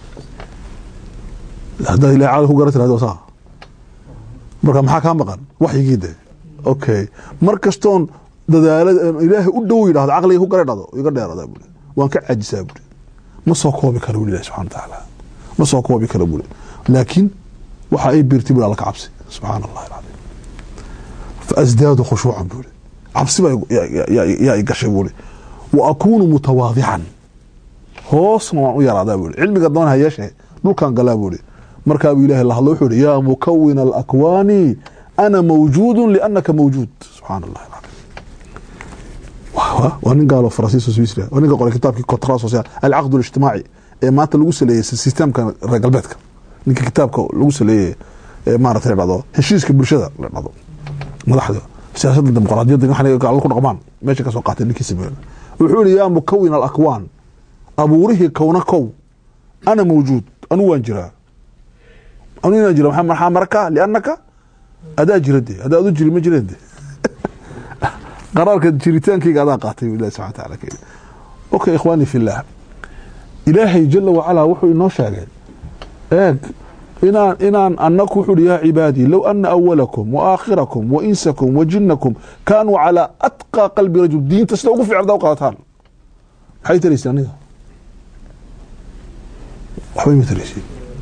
haddaad ilahay caqli ku garan tirahdo saa marka maxaa kaa maqan waxyigii de okay mar kastoon dadaalada ilaahay u dhow yidhahdo caqliga ku gara dhado iga dheeradaa buli waan ka caajisaa buli ma soo koobi karo buli ilahi subxana watacaala ma soo koobi karo buli laakiin waxa ay birtay buli alla ka cabsi subxaana allahi alcadiim faasdaadu khushuucan buli cabsi baa yaa i gashay buli wa akuunu mutawaadican hoosna waan u yaraadaa buli cilmiga doon ha yeeshee dhulkan galaa buli markaabuu ilahay la hadlo wuxuu ihi yaa mukawina alakwaani ana mawjuudu liannaka mawjuud subxaana allahi alcadiim waa- waa nin gaalo faransiis oo swiisria waa ninka qoray kitaabkii contrat social alcaqd اlijtimaaci ee maanta lagu saleeyey systemka reer galbeedka ninka kitaabka lagu saleeyey ee maarata la dhahdo heshiiska bulshada la dhahdo madaxda siyaasadda dimuqraadiyadda waxay alla ku dhaqmaan meesha ka soo qaatay ninkii sameeyey wuxuu yihi yaa mukawin alakwaan abuurihii kowna kow ana mawjuud anu waan jiraa anu inaan jira maxaa maxaa marka liannaka adaa jira de haddaa adu jiri ma jireen de qaraarka jiritaankayga adaa qaatay ilahi subxana wataala ka yidhi okay ikhwaani fillah ilaahay jala wacalaa wuxuu inoo sheegay eeg inaan inaan anaku wuxuu hi yaa cibaadii low ana awalakum wa aakhirakum wa insakum wa jinakum kaanuu calaa atqaa qalbi rajul diinta sida ugu fiican hadaa u qaadataan maxay taraysa aniga waxbay ma taraysiin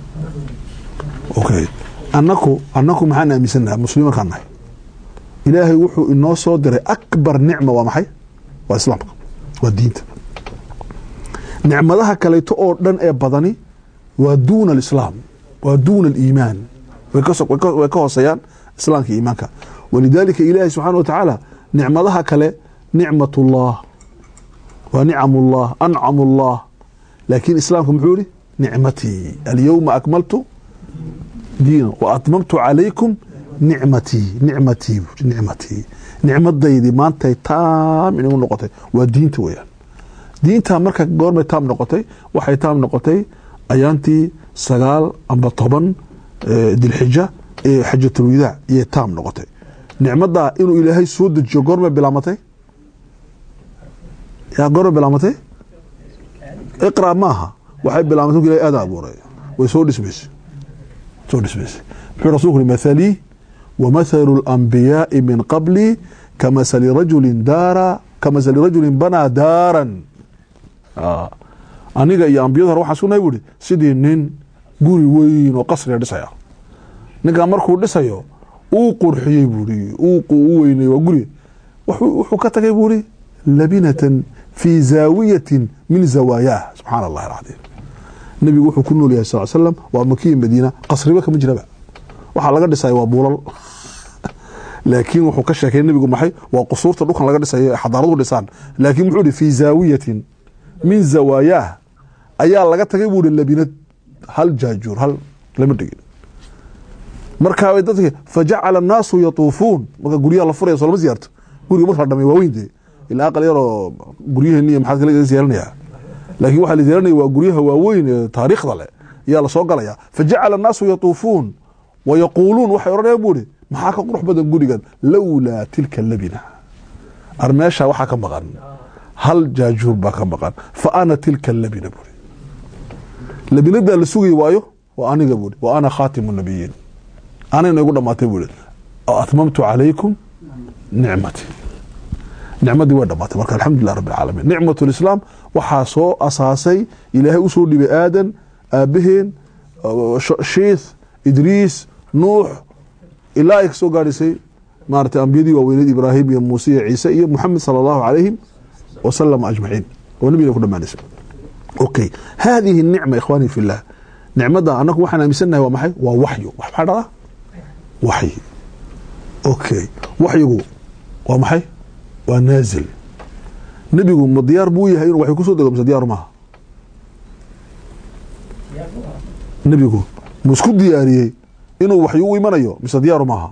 okay anaku anaku maxaan aaminsanaha muslimiinkaan nahay ilaahay wuxuu inoo soo diray akbar nicma waa maxay waa islaamka waa diinta nicmadaha kaleeto oo dhan ee badani waa duuna alislaam waa duuna aliimaan way ka so- way ka- way ka hooseeyaan islaamka iyo iimaanka walidaalika ilaahay subxaana wa tacaala nicmadaha kale nicmat ullah waa nicam ullah ancam ullah laakiin islaamka muxuu yihi nicmatii alyowma akmaltu diina wa atmamtu calaykum nicmatii nicmatii buuri, nicmatii nicmadaydii maantay taam inagu noqotay waa diinta weeyaan diinta marka goormay taam noqotay waxay taam noqotay ayaantii sagaal amba toban eh, dilxija ee xajatulwadaac iyay taam noqotay nicmadaa inuu ilaahay soo dejiyo goormay bilaamatay yaa goormay bilaamatay iqra maaha waxay bilaamatay markuu ilahay aada abuuray way soo dhismaysay soo dhismaysay muxuu rasuulku yihi mathalii wamathalu اlanbiyaai min qabli kamasali rajulin daara kamasali rajulin banaa daaran Ah. aniga iyo ambiyada hore waxaan sugnay buuhi sidii nin guri weyn oo qasriga dhisaya ninkan markuu dhisayo uu qurxiyey buuri uu u weynay waa guri wuxuu wuxuu ka tagay buuri labinatan fi zaawiyatin min zawaayaah subxaana allahi alcadiim nebigu wuxuu ku nool yahay sal slam waa makiya madiina qasriba kama jiraba waxaa laga dhisaya waa buulal laakiin wuxuu ka sheekay nebigu maxay waa qusuurta dhulkan laga dhisayo ee xadaaradu dhisaan laakiin wuxuu ihi fi zaawiyatin min zawaayaah ayaa laga tagay buu ihi labinad hal jaajuur hal lama dhigin markaa way dadki fajacala annaasu yatuufuun marka guryaha la furaya soo lama siyaarto guriga marka la dhamay waa weyn dee ilaa aqal yaroo guryaheeni maxaad kala ziyaaranaya laakiin waxaa la ziyaaranaya waa guryaha waaweyn ee taariikhda leh ayaa lasoo galaya fajacala annaasu yatuufuun wayaquuluun waxay odhanayaan buu ihi maxaa ka qurux badan gurigan lowlaa tilka labina ar meesha waxaa ka maqan hal jaajuur baa ka maqan fa ana tilka labina buuri labinadaa la sugay waayo waa aniga buuri wa ana khaatimu nabiyiin anayna igu dhamaatay buuri atmamtu calaykum nicmati nicmadii way dhamaatay marka alxamdulilah rabbi alcaalamiin nicmat lislaam waxaa soo asaasay ilaahay usoo dhibay aadan aabaheen shiith idriis nuux ilaa ay kasoo gaadhisay maarata ambiyadii waaweyneed ibraahim iyo muuse iyo ciise iyo muxamed sala allahu calayhim wasalama ajmaciin oo nabigana ku dhamaanaysa okay hadihi nicma ikhwaani fi llah nicmada anagu waxaan aaminsannahay waa maxay waa waxyu wax maxaa dhada waxyi okay waxyigu waa maxay waa naazil nebigu ma diyaar buu yahay inuu waxyu kusoo dego mise diyaaru maaha nebigu ma isku diyaariyey inuu waxyu u imanayo mise diyaaru maaha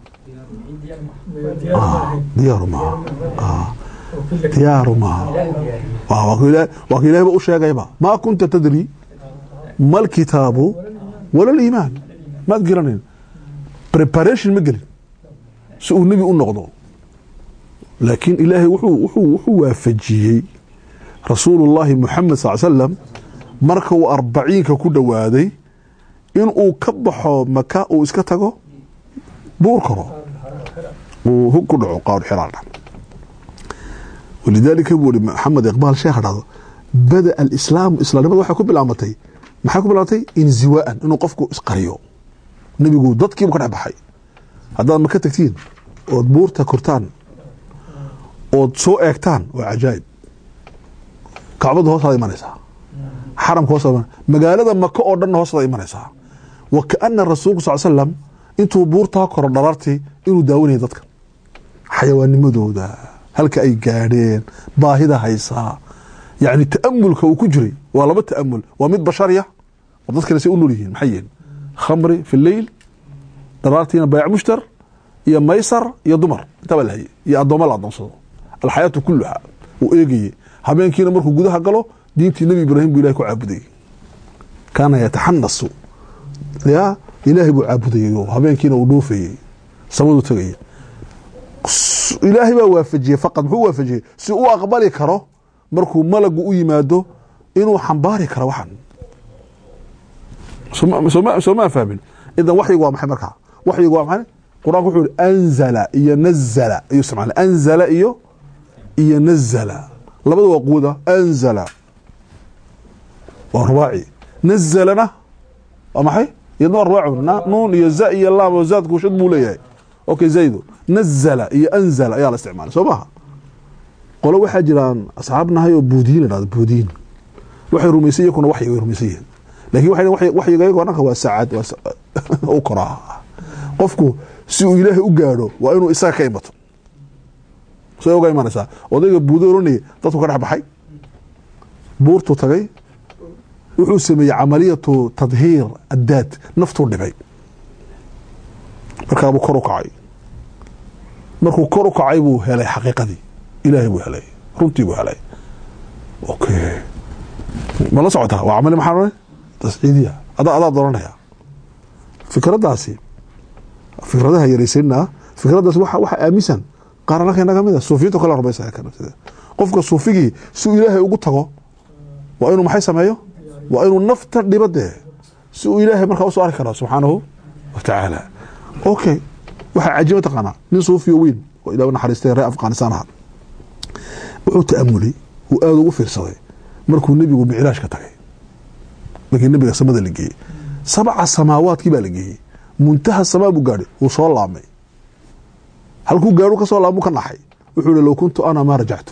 diyaaru maaha diyaaru maaha waa ka ilahba u sheegayba maa kunta tadri ma alkitaabu wala liimaan maad gelanayn preparation ma gelin si uu nebi u noqdo laakiin ilaahay wuxuu waafajiyey rasuulullaahi muxamed sal slam marka uu arbaciinka ku dhowaaday inuu ka baxo maka uu iska tago buur karo uu hug ku dhaco qaar xiraadha walidaalika buu ihi maxamed iqbaal sheekha dhahdo bada alislaamu islaamnimada waxay ku bilaamatay maxay ku bilaamatay inziwaaan inuu qofku isqariyo nebigu dadkiibu ka dhex baxay haddaad maka tagtiin ood buurta kortaan ood soo eegtaan waa cajaa'ib kacbada hoostaada imanaysaa xaramka hoostaada magaalada maka oo dhanna hoostaada imanaysaa wa kaana rasuulku sal slam intuu buurtaa koro dharartii inuu daawanaya dadka xayawaanimadooda halka ay gaadheen baahida haysaa yani ta'amulka uu ku jiray waa laba ta'amul waa mid bashariya oo dadkana say u nool yihiin maxay yihiin khamri fi leyl daraartiina bayc mushtar iyo maysar iyo dumar intaa baa la hayay iyo addooma la adoonsado alxayaatu kuluha uu eegayey habeenkiina markuu gudaha galo diintii nebi ibraahim buu ilahay ku caabudayey kaana yataxanasu ya ilaahay buu caabudayey oo habeenkiina uu dhoofayey samadu tegaya ilaahay baa waafajiyey faqad muxuu waafajiyey si uu aqbali karo markuu malagu u yimaado inuu xambaari karo waxan soo maa fahmin idan waxyigu waa maxay markaa waxyigu waa maxay qur-aanku wuxuu ihi anzala iyo nazala ayuu isticmaala anzala iyo iyo nazala labada waa quwada anzala waa rubaaci nazalana waa maxay iyadna waa rubaacu nuun iyo za iyo laam oo zaadku shad buu leeyahay okay zaydo nazala iyo anzala ayaa la isticmaalay soo maha qolo waxaa jiraan asxaab nahay oo buudiyin la dhahdo buudiyin waxay rumaysan iyakuna waxyi way rumaysan yihiin lakin waxay waxyiga iyago dhanka waa saacad waa u koraa qofku si uu ilaahay u gaadho waa inuu isaga ka imato say oga imanaysaa odayga buudo oranayay dadku ka dhex baxay buurtuu tagay wuxuu sameeyey camaliyatu tadhiir addaad naftuu dhibay markaabuu kor u kacay markuu kor u kacay buu helay xaqiiqadii ilaahay buu helay runtii buu helay okay ma la socotaa waa camali maxaa ohanay tasciidiya adaa adaa doranaya fikraddaasi fikradaha yaraysanaa fikraddaasi waxa waxa aaminsan qaar anaka inaga mid a suufiyiinta kale rumaysa qofka suufigii si uu ilaahay ugu tago waa inuu maxay sameeyo waa inuu nafta dhibo dee si uu ilaahay markaa usoo arki karo subxaanahu wa tacaala okay waxaa cajiiba taqaanaa nin suufiyo weyn oo ilaah u naxariistay reer afghanistan aha wuxuu ta'amulay uu aada ugu fiirsaday markuu nebigu micraajka tagay markii nebiga samada la geeyey sabca samaawaadkii baa la geeyey muntaha samaa buu gaadhay wuu soo laamay halkuu gaadhu ka soo laamuu ka naxay wuxuu ihi low kuntu ana maa rajactu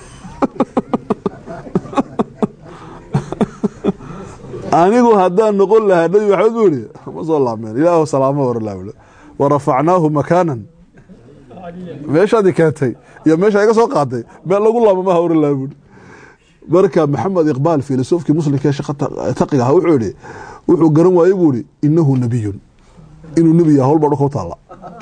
anigu haddaan noqon lahaa nebi maxamed buu ihi ma soo laameen ilaahu salaamo oran laha wa rafacnaahu makaanan meeshaadii keentay iyo meesha iga soo qaaday meel lagu laamo maha oran laha buuri marka maxamed iqbaal filosofkii muslimka ee shaqa taqiga ahaa wuxuu yihi wuxuu garan waayey buu ihi inahu nabiyun inuu nebi yahay howlbaa dhulka u taalla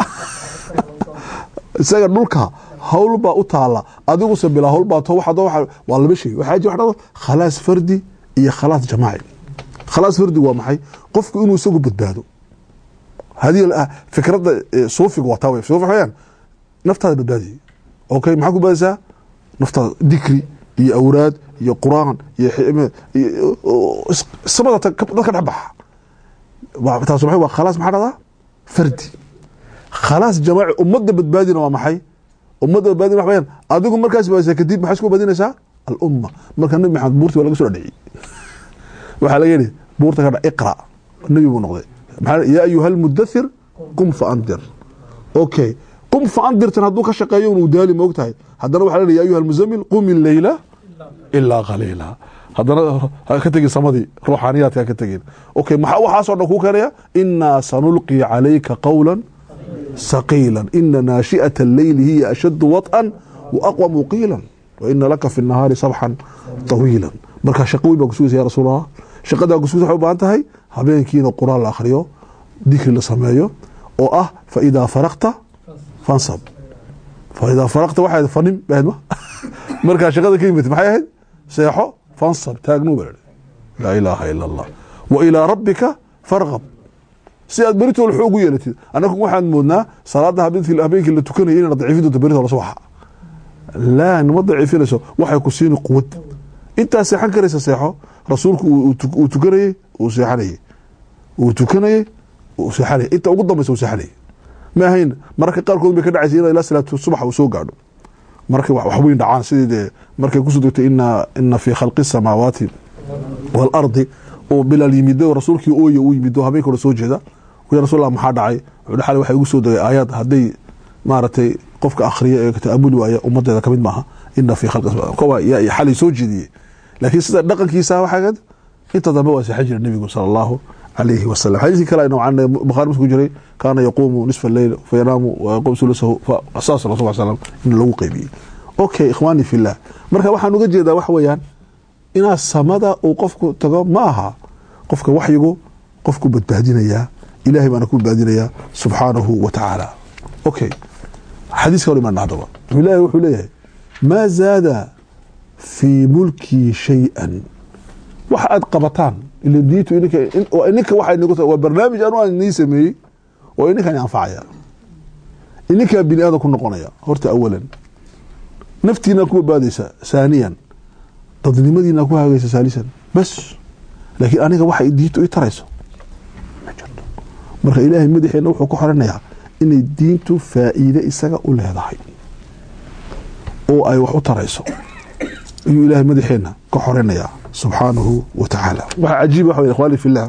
isaga dhulka howlbaa u taalla adiguse bilaa howlbaa to waa waa laba shay waxaa ji waxdhado khalaas fardi iyo khalaas jamaaci khalaas fardigu waa maxay qofku inuu isagu badbaado hadii fikradda suufiga waa taa wey suufi waxayaan naftaada badbaadiyay okay maxaa ku badaysaa naftaada dikri iyo awraad iyo quraan iyo samada dadka dhex baxa taas waa khalaas maxaa dhahdaa fardi khalaas jamaaci ummadda badbaadina waa maxay ummadda badbaadina wax bayaan adigu markaas badbaadisa kadib maxaa isku badbaadinaysaa alumma marka nabi maxamed buurti waa laga soo dhaciyey waxaa laga yidhi buurta ka dha iqra nebi buu noqday yaa ayuha almudathir qum fa andir okay qum fa andirtan hadduu ka shaqeeyo uu daali moog tahay haddana waxa la ya ayuha almuzamil qum illeyla ilaa qaliila haddana ka tegin samadii ruuxaaniyaadka ka tegin okay maxaa waxaasoo dhan kuu keenaya inaa sanulqi calayka qawla saqiila ina naashi'ata alleyli hiya ashaddu waط'an wa aqwamu qiila wa ina laka fi nahaari sabxan طawiila marka shaqo weyn baa kusugaysa ya rasuul allah shaqadaa kusugaysa waxay u baahan tahay habeenkiina quraan la akhriyo dikri la sameeyo oo ah faidaa faraqta fansab faidaa faraqta waxay fanim bahayd ma markaa shaqada ka yimid maxay ahayd seexo fansab taagnu baa laa ilaaha ila allah wa ilaa rabbika farqab si aad beritool xoog u yeelatid annagu waxaan moodnaa salaada habeenkii la tukanaya inayna daciifin doonto beritool subaxa laa nima daciifinayso waxay ku siini quwad intaa seexan karaysa seexo rasuulku uu tukanayey uu seexanayey uu tukanayey uu seexanayey inta ugu dambaysa uu seexanayey ma ahayn mararka qaarkood bay ka dhacaysa in ilaa salaatu subax uu soo gaadho markay wax weyn dhacaan sidii dee markay kusoo degtay ina ina fii khalqi الsamaawaati waalardi oo bilaal yimido rasuulkii ooya uu yimido habeenka hore soo jeeda ya rasul maxaa dhacay xali waxay igu soo degay aayaad hadday maaragtay qofka akhriya ee ta'amuli waaya ummadeeda kamid maaha ina fii khalqi koba xalay soo jeediyey laakiin sida dhaqankiisa waxaa inta dambe waa seexan jira nebigu sala allahu alayhi wasalam xadiiskii kale noocan bukhari musku jiray kaana yaquumu nisfa alleyl fayanaamu wayaqum sulusahu saas rasul slam in lagu qeybiyey okay ikhwaani fillah marka waxaan uga jeedaa waxa weeyaan inaad samada uu qofku tago ma aha qofka waxyigu qofku badbaadinayaa ilahay baana ku badbaadinayaa subxaanahu wa tacaala okay xadiiska hor imaan haddaba ilahi wuxuu leeyahay maa zaada fii mulkii shay-an waxa aad qabataan ila diintu ininka waa waa barnaamij anu aan inii sameeyey oo ininkan anfacaya ininkaa bini aadan ku noqonaya horta awalan naftiinaa ku badbaadaysa saaniyan dadnimadiinaa ku hagaysa saalisan bas laakiin aniga waxa diintu i tarayso ma jirto marka ilaahay madaxeena wuxuu ku xoranayaa inay diintu faa'iide isaga u leedahay oo ay wax u tarayso ayuu ilaahay madaxeena ka xoranayaa subxaanahu wa tacaala waxaa cajiib waxa ikhwaani fillah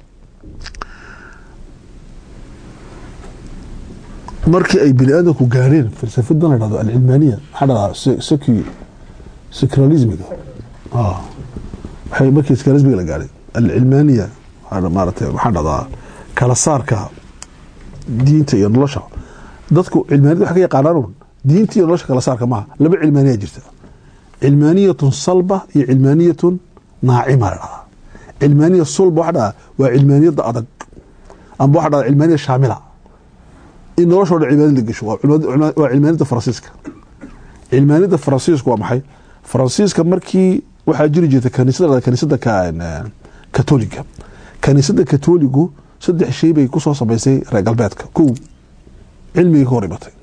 markii ay bini aadamku gaareen falsafadan la dhahdo alcilmaaniya maxaa dhahdaa seki secularismiga waxay markii secularismiga la gaaray alcilmaaniya maaragtay maxaa dhahdaa kala saarka diinta iyo nolosha dadku cilmaaniyada waxay ka yaqaanaan diinta iyo nolosha kala saarka maaha laba cilmaaniya jirta cilmaaniyatun salba iyo cilmaaniyatun naacima la dhahdaa cilmaaniya sulba waxa dhahdaa waa cilmaaniyada adag amba waxa dhahdaa cilmaaniya shaamila in noloshoo dhan cilmaaniyad la gesho waa cilmaaniyada faransiiska cilmaaniyada faransiisku waa maxay faransiiska markii waxaa jiri jirta kaniisada kaniisada katoliga kaniisada katoligu saddex shay bay kusoo samaysay reer galbeedka kow cilmigii ka hor imatay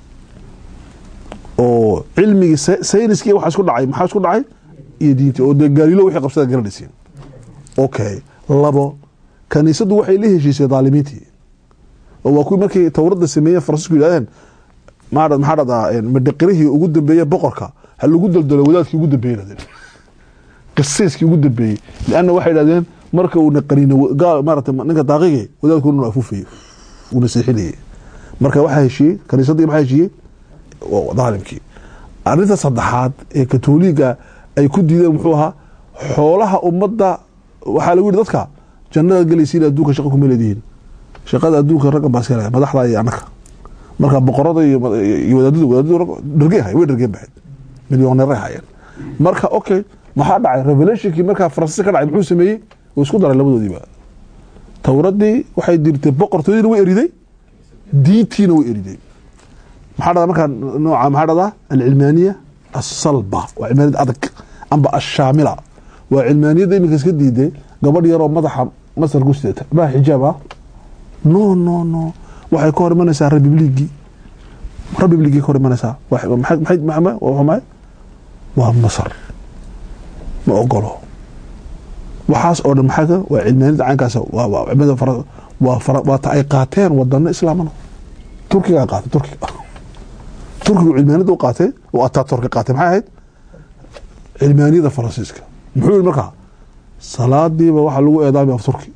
oo cilmigii sayniskii waxa isku dhacay maxaa isku dhacay iyo diintii oo dee gaalilo wixii qabsada garanaysiin okay labo kaniisadu waxay la heshiisay daalimiintii oo waa kuwii markay towrada sameeyeen faransiisku yidhahdeen maa maxaa dhahdaa madhaqirihii ugu dambeeye boqorka ha lagu daldalo wadaadkii ugu dambeeye yidhahdeen qisayskii ugu dambeeyey lianna waxay yidhahdeen marka uuna qaniino gaal maarata ninka daaqige wadaadku inuu afuufayo uuna seexinayay marka waxaa heshiiyey kaniisaddii maxaa heshiiyey daalimkii arrinta saddexaad ee katoliga ay ku diideen muxuu ahaa xoolaha ummadda waxaa lagu yihi dadka jannada gelaysiin adduunka shaqa kuma leedihiin shaqada adduunka ragga baa iska madaxda iyo annaka marka boqorada iyo wadaadadu wadaadadu dhergey hay way dhergeen bahayd milyoneeray hayeen marka okay maxaa dhacay revelationkii markaa faransiis ka dhacay muxuu sameeyey uu isku daray labadoodiiba towradii waxay dirtay boqortoodiina way eriday diintiina way eriday maxaa dhada markaa nooca maxaa dhada alcilmaaniya asalba waa cilmaaniyad adag amba ashaamila waa cilmaaniyadda iminka iska diiday gabadh yaroo madaxa masar ku sidata maa xijaab ah no no no waxay ka hor imanaysaa republigii republigii ka hor imanaysaa maxay waa masar ma ogolo waxaas oo dhan maxaa waa cilmaaniyadda caynkaas waa ta ay qaateen wadano islaamana turkiga qaatay turkiga turkigu cilmaaniyadda u qaatay oo ataa turki qaatay maxay ahayd cilmaaniyadda faransiiska muxuu yihi markaa salaadiiba waxaa lagu eedaamaya afturki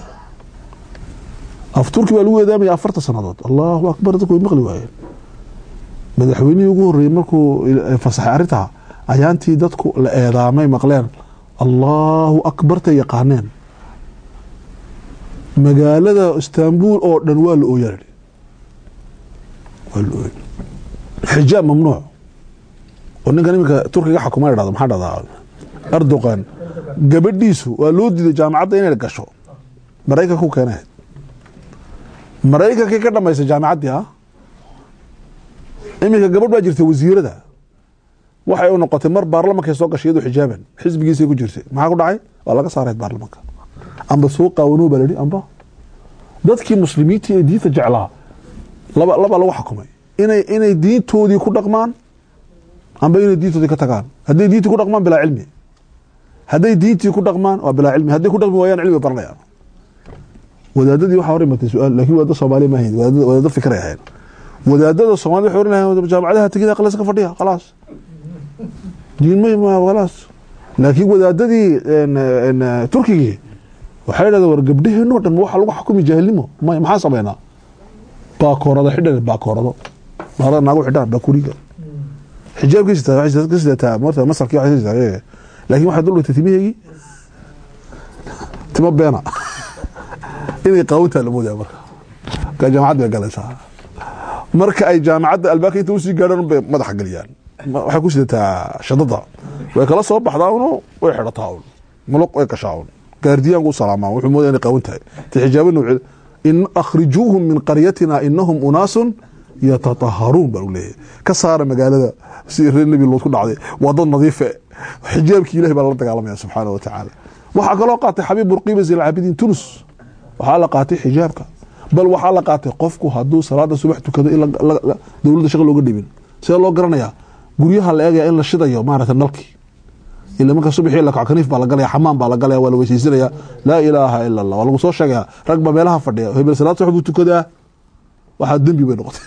afturki baa lagu eedaamaya afarta sanadood allahu akbar dadku way maqli waayeen madaxweynihii ugu horreeyey markuu fasaxay arrintaa ayaantii dadku la eedaamay maqleen allahu akbartay yaqaaneen magaalada istanbul oo dhan waa la ooyaa waa la ooy xijaab mamnuuc oo ninkan iminka turkiga xakuma dhahdo maxaa dhahdaa erdogan gabadhiisu waa loo diiday jaamacadda inay gasho maraykanka ku keenahayd maraykankii ka dhamaysay jaamacaddii ah iminka gabadh baa jirtay wasiirada waxay u noqotay mar baarlamankay soo gashay iyadoo xijaaban xisbigiisay ku jirtay maxaa ku dhacay waa laga saaray baarlamanka amba soo qaawanuu baa layihi amba dadkii muslimiintii ee diinta jeclaa laba laba lagu xakumay inay inay diintoodii ku dhaqmaan amba inay diintoodii ka tagaan hadday diintii ku dhaqmaan bilaa cilmi hadday diintii ku dhaqmaan waa bilaa cilmi hadday ku dhaqmi waayaan cilmi baranayaan wadaadadii waxaa hor imatay su-aal lakin wadaada soomaaliya ma ahayn wadaado fikray ahayn wadaadada soomaalida waxay oran lahayn jaamacadaha tegida qalasa ka fadhiya khalaas diin ma khalaas laakiin wadaadadii turkigii waxay dhahdeen war gabdhaheenoo dhan waxa lagu xukumi jaahilnimo may maxaan sameynaa baakoorada xidhan baakoorado baarada naagu xidhaan baakuriga xijaabkii sitaa waxay ka sidataa marta masarkii waxay sidataa laakiin waxay dul dhigtay timaheegii timo beena inay qaawintaa la moodaya marka marka jaamacad bay galaysaa marka ay jaamacadda albaabka inta usii gaadhaan bay madaxa geliyaan waxay ku sidataa shadada way kala soo baxdaa uno way xidhataa un muluq way gashaa un gaardiyaanku u salaamaa wuxuu moodaya inay qaawin tahay ti xijaabo nooceed in akhrijuuhum min qaryatina inahum unaasun yatataharuun baa u leeyahay ka saara magaalada si reer nebi lood ku dhacday waa dad nadiife xijaabkii ilahi baa lala dagaalamaya subxaana wa tacaala waxaa kaloo qaatay xabiib burqiba zilcaabidiin tunus waxaa la qaatay xijaabka bal waxaa la qaatay qofku hadduu salaada subax tukado in dowladda shaqa looga dhibin sidee loo garanayaa guryaha la eegaya in la shidayo maarata nalkii ila marka subaxii la kaco kaniif baa la galaya xamaan baa la galaya waa la weysaysanaya laa ilaaha ila allah waa lagu soo sheegaya rag baa meelaha fadhiya hebel salaad subax buu tukadaa waxaa dembi bay noqotay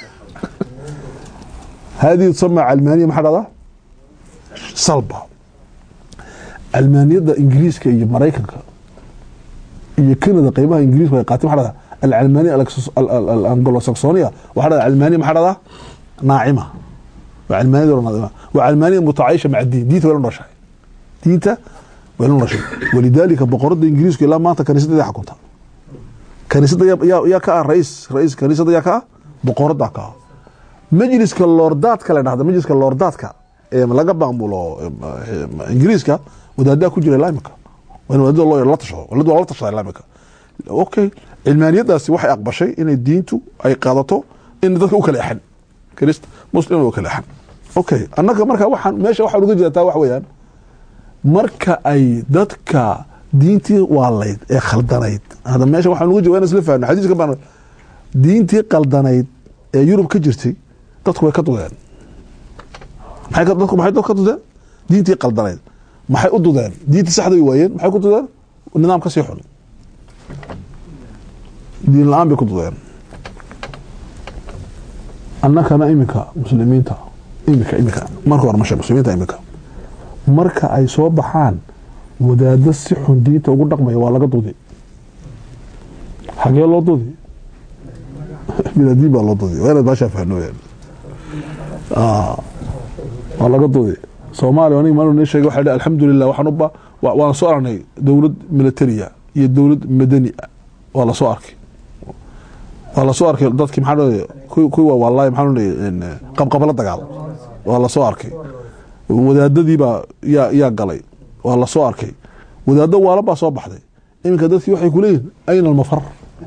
هذه تسمى علمانية ما حدا صلبة علمانية إنجليز كي مريكا هي كندا قيمها إنجليز وهي قاتم حدا العلمانية الأنجلو ساكسونية وحدا علمانية ما حدا ناعمة وعلمانية ولا ناعمة وعلمانية متعايشة مع الدين ديتا ولا نرشح ديتا ولا نرشح ولذلك بقرد إنجليز كي لا ما أنت كنيسة دي حكمتها كنيسة يا يا يا كا رئيس رئيس كنيسة يا كا بقرد كا majliska loordaadka la dhahda majliska loordaadka ee laga baamulo ingiriiska wadaadaa ku jira islaamika waa in wadaadada loo la tashado wadaadada waa la tashada islaamika okay cilmaaniyadaasi waxay aqbashay inay diintu ay qaadato in dadka u kala exan kirist muslim u kala exan okay annaga marka waxaan meesha waxaan uga jeedaa wax weeyaan marka ay dadka diintii waalayd ee khaldanayd hada meesha waxaan uga jeedaa isla fahamno xadiiska baan diintii qaldanayd ee yurub ka jirtay dadku way ka dudeen maxay dadku maxay dadku ka dudeen diintii qaldanayd maxay u dudeen diintii saxda way waayeen maxay ku dudeen nidaam ka sii xun diin la-aan bay ku dudeen annakana iminka muslimiinta iminka iminka marka hore masha muslimiinta iminka marka ay soo baxaan wadaado si xun diinta ugu dhaqmaya waa laga dudi xagee loo dudi biladiin baa loo dudi waa inaad baashaa fahno weyaan waa laga dudi soomaaliya aniga maalin sheegay waxaa dhi alxamdulilah waxaan u ba waan soo aragnay dowlad militariya iyo dowlad madani ah waa lasoo arkay waa lasoo arkay dadkii maxaa dhahday kuwa wallahi maxaa dhahday qabqabala dagaal waa lasoo arkay wadaadadiibaa yaa yaa galay waa lasoo arkay wadaado waala baa soo baxday iminka dadkii waxay ku leeyihin ayna almafar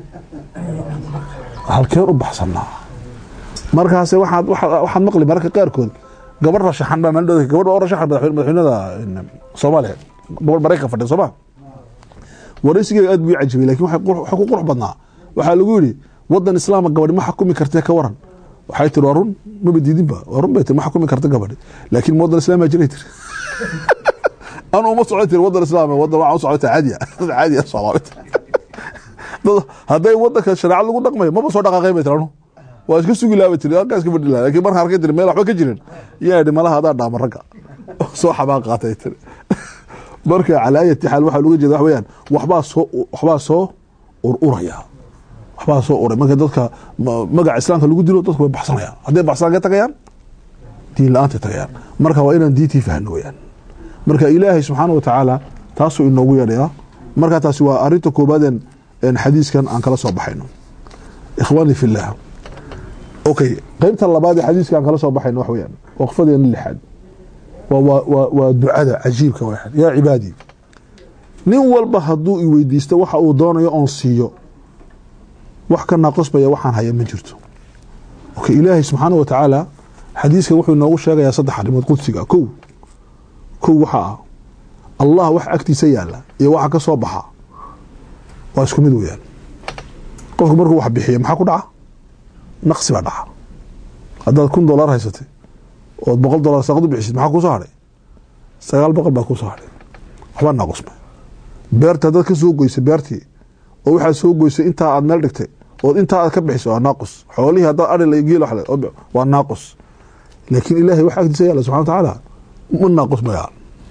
halkeen u baxsanaa markaase waxaad waxaad maqli mararka qaarkood gabar rashaxan baa maalin dhow gabadha oo rashaxan madaxweynada soomaaliya gabadh maraykan fadhiya sooma waraysigeega aad buu ii cajibay lakin waxa ku qurux badnaa waxaa lagu yidhi wadan islaama gabadhi ma xakumi kartee ka waran waxay tiri waa run maba diidinba waa run bay tiri ma xakumi karta gabadhi laakiin wadan islaama jiray tiri anu uma socon tiri wadan islaam wadan waxaan u socota caadiya dad caadiya soomaalida dad hadday wadanka shareecad lagu dhaqmayo maba soo dhaqaaqay bay tiri anu waa iska sugi laaba tiri halkaa iska fadhi laha lakin markaan arkay tiri meel waxba ka jirin yaa idhi malaha adaa dhaama ragga soo xabaan qaatay tiri marka calaa ayati xaal waxaa looga jeeda wax weeyaan waxbaa soo waxbaa soo ururaya waxbaa soo uray marka dadka magaca islaamka lagu dilo dadku way baxsanayaan hadday baxsanaan ka tagayaan diin la-aantay tagayaan marka waa inaan diintii fahno weyaan marka ilaahay subxaana wa tacaala taasuu inoogu yeedhayaa marka taasi waa arinta koobaadeen xadiiskan aan kala soo baxayno ikhwaani fillah okay qeybta labaad ee xadiiska aan kala soo baxayno wax weyaan waqfadeena lixaad waa ducada cajiibka waxan yaa cibaadii nin walba hadduu i weydiisto waxa uu doonayo oon siiyo wax ka naaqosbaya waxaan haya ma jirto okay ilaahay subxaana wa tacaala xadiiskan wuxuu inoogu sheegayaa saddex arrimood qudsiga kow kow waxaa ah allah wax agtiisa yaala iyo waxa ka soo baxa waa isku mid weyaan qofku markuu wax bixiyo maxaa ku dhaca naqsi baa dhaca haddaad kun dolar haysatay ood boqol dolar saqad u bixisid maxaa kusoo hadhay sagaal boqol baa kusoo hadhay waxbaa naaqusmay beerta haddaad ka soo goysay beertii oo waxaad soo goysay intaa aad meel dhigtay ood intaa aad ka bixisay waa naaqus xoolihii haddaad ari geel waa naaqus laakiin ilaahay wax agtiisa yaala subxana wa tacaala ma naaqus mayaa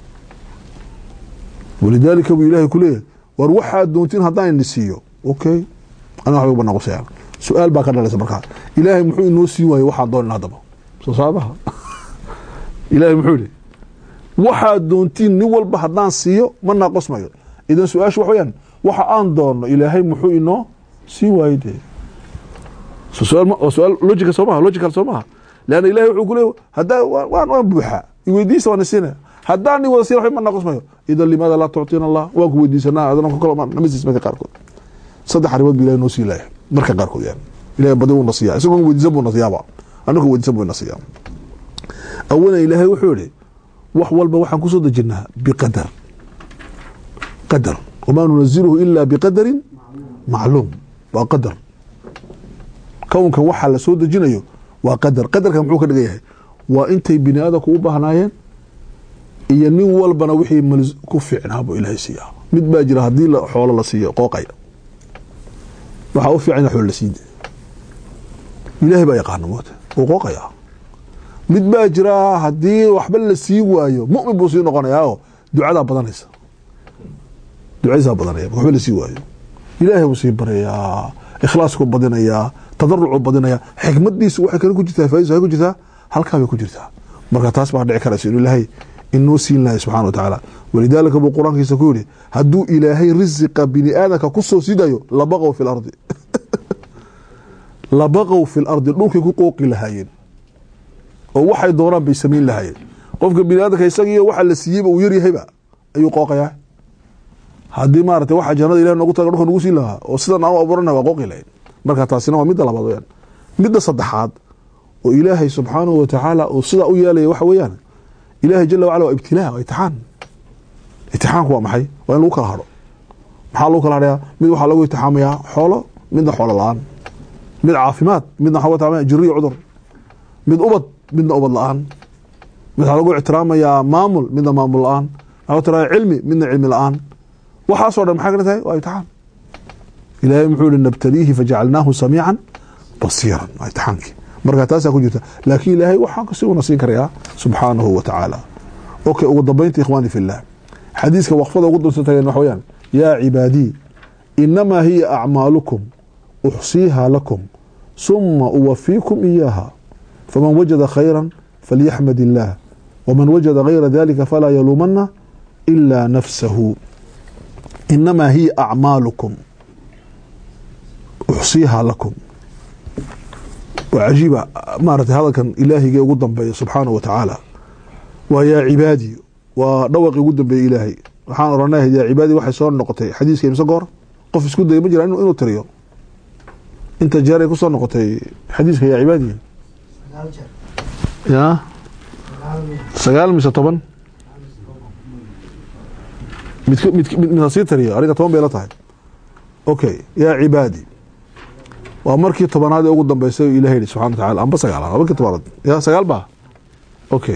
walidaalika buu ilaahay ku leeyahay war waxaad doontiin haddaan ini siiyo okay ana waxba uba naaqusayaan su-aal baa ka dhalaysa markaa ilaahay muxuu inoo siin waaye waxaan doonin haddaba soo saabaha ilaahay muxuu yihi waxaad doontiin nin walba haddaan siiyo ma naaqosmayo idan su-aashu wax weyaan waxa aan doonno ilaahay muxuu inoo siin waaye dee su-aal logica soo maha logical soo maha leanna ilahay wuxuu ku leey haddaa waan waan buuxaa iweydiisa waan isiinaya haddaan ni wada siin waxba ma naaqosmayo idan limaada laa tuctiina allah waan ku weydiisanaa adana ku kalo namasiis marka qaarkood saddex arrimood bu ilahay noo sii laaya marka qaarkood yani ilahay badi wuu na siiyaa isagoo weydiisan buu na siyaaba annagu weydiisan buu na siiyaa awalan ilaahay wuxuu yihi wax walba waxaan kusoo dejinaa biqadar qadar wamaa nunaziluhu ila biqadarin macluum waa qadar kownkan waxaa la soo dejinayo waa qadar qadarka muxuu ka dhigan yahay waa intay bini aadamku u baahnaayeen iyo nin walbana wixii ku fiicnaa buu ilaahay siiyaa mid baa jira haddii xoolo la siiyo qooqaya waxaa u fiican xoolo la siida ilaahay baa yaqaana moota wuu qooqayaa mid baa jira haddii waxba la sii waayo mumin buu sii noqonayaa oo ducadaa badanaysa ducadiisaa badanaya waxba la sii waayo ilaahay buu sii baryayaa ikhlaasku badinayaa tadarucu badinayaa xikmadiisu waxay kale ku jirtaa faaidisu ay ku jirtaa halkaa bay ku jirtaa marka taas baa dhici karaysa inuu ilaahay inoo siin lahay subxana wa tacaala walidaalika buu qur-aankiisa ku yihi hadduu ilaahay risiqa bini aadamka kusoo sidayo labaqow fi lardi labaqow fi lardi dhulkay ku qooqi lahaayeen oo waxay doonaan bay samayn lahaayeen qofka bini aadamka isagiiyo waxa la siiyeyba uu yaryahayba ayuu qooqayaa haddii maarata waxa jannada ilahi noogu taga dhulka nagu siin lahaa oo sidan aan u abuurana waa qooqi lahayn marka taasina waa midda labaad weyaan midda saddexaad oo ilaahay subxaanahu wa tacaala uu sidaa u yeelaya waxa weeyaan ilaahay jala wacala waa ibtilaa waa itixaan itixaanku waa maxay waa in lagu kala hadho maxaa lagu kala hadhayaa mid waxaa lagu itixaamayaa xoolo midna xoolo la-aan mid caafimaad midna waxaa lagu itixaamaya jiri iyo cudur mid ubad midna ubad la-aan mid waxaa lagu ixtiraamayaa maamul midna maamul la-aan waxaa lagu ixtiraamaya cilmi midna cilmi la-aan waxaasoo dhan maxay kala tahay waa itixaan ilaahay muxuu yihi nabtaliihi fajacalnaahu samiican basiiran waa itixaankii marka taasaa ku jirta laakiin ilaahay waxaa kasi una siin karayaa subxaanahu wa tacaala okay ugu dambaynta ikhwaani fillah xadiiska waqfada ugu dunsan tageen waxa weyaan yaa cibaadii inamaa hiya acmaalukum uxsiiha lakum suma uwafiikum iyaaha faman wajada khayra falyaxmad illaah waman wajada gayra dalika falaa yaluumana ilaa nafsahu inamaa hiya acmaalukum uxsiiha lakum waa cajiiba maaragtay hadalkan ilaahigee ugu dambeeya subxaanahu wa tacaala waa yaa cibaadii waa dhawaqii ugu dambeeyey ilaahay waxaan oranay yaa cibaadii waxay soo noqotay xadiiska imse goor qof isku daya ma jira inuu tiriyo inta jeeray kusoo noqotay xadiiska yaa cibaadii ya sagaal mise toban midmidmidha sii tiriyo aniga toban bay la tahay okay yaa cibaadii waa markii tobanaad ee ugu dambeysay ilahay yihi subxana wa tacala amba sagaal waa markii tobanaad ya sagaal ba okay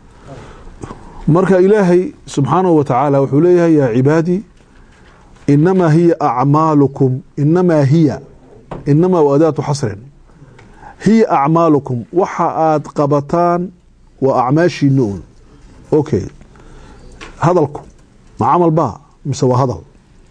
marka ilaahay subxaanahu wa tacaala wuxuu leeyahay yaa cibaadii inamaa hiya acmaalukum inamaa hiya inamaa wa adaatu xasrin hiya acmaalukum waxa aad qabataan waa acmaashiina un okay hadalku ma camal baa mise waa hadal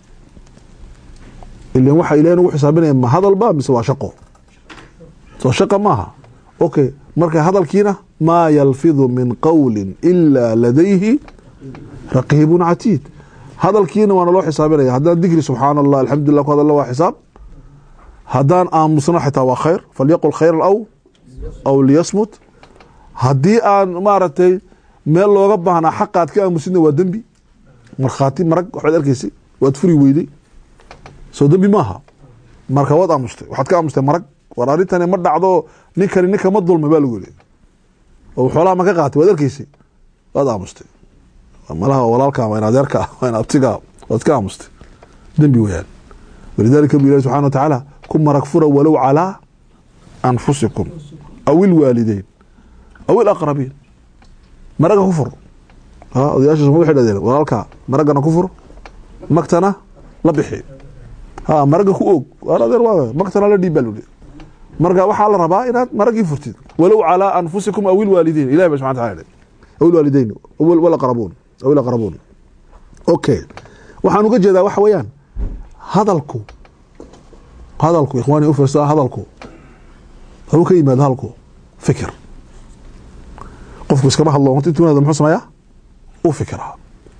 ilan waxa ilahay nagu xisaabinaya ma hadal ba mise waa shaqo soo shaqa maaha okay marka hadalkiina maa yalfidu min qowli ilaa ladayhi raqiibun catiid hadalkiina waana loo xisaabinaya haddaan dikri subxaana allah alxamdulilah ku hadalna waa xisaab haddaan aamusno xitaa waa khayr falyaqul khayran aw aw liyasmut haddii aan maaragtay meel looga baahnaa xaqaad ka aamusidna waa dembi markhaati marag waxbaad arkaysay waad furi weyday soo dembi maaha marka waad aamustay waxaad ka aamustay marag war arrintani ma dhacdo ninkani ninka ma dulmay baa lagu yiri oo xoolaha ma ka qaatay waad arkaysay waad aamustay malaha walaalka waa in adeerka waa in abtiga waad ka aamustay dembi weyaan walidalika bu ilahi subxana wa tacaala ku marag fura walow calaa anfusikum aw ilwaalideyn aw ilaqrabiin maraga ku fur odayaasha suma waxay dhahdeen walaalka maragana ku fur magtana la bixi ha maraga ku og waar adeer waa magtana la dhiib baa luli marka waxaa la rabaa inaad maragii furtid walow calaa anfusikum aw ilwaalideyn ilahi ba subxana taala aw ilwaalideyn walaqrabuun aw ilaqrabuun okay waxaan uga jeedaa waxa weeyaan hadalku hadalku ikhwaani ufirsa hadalku hauu ka yimaado hadalku fikir qofku iskama hadlo intuunada muxuu sameeyaa u fikiraa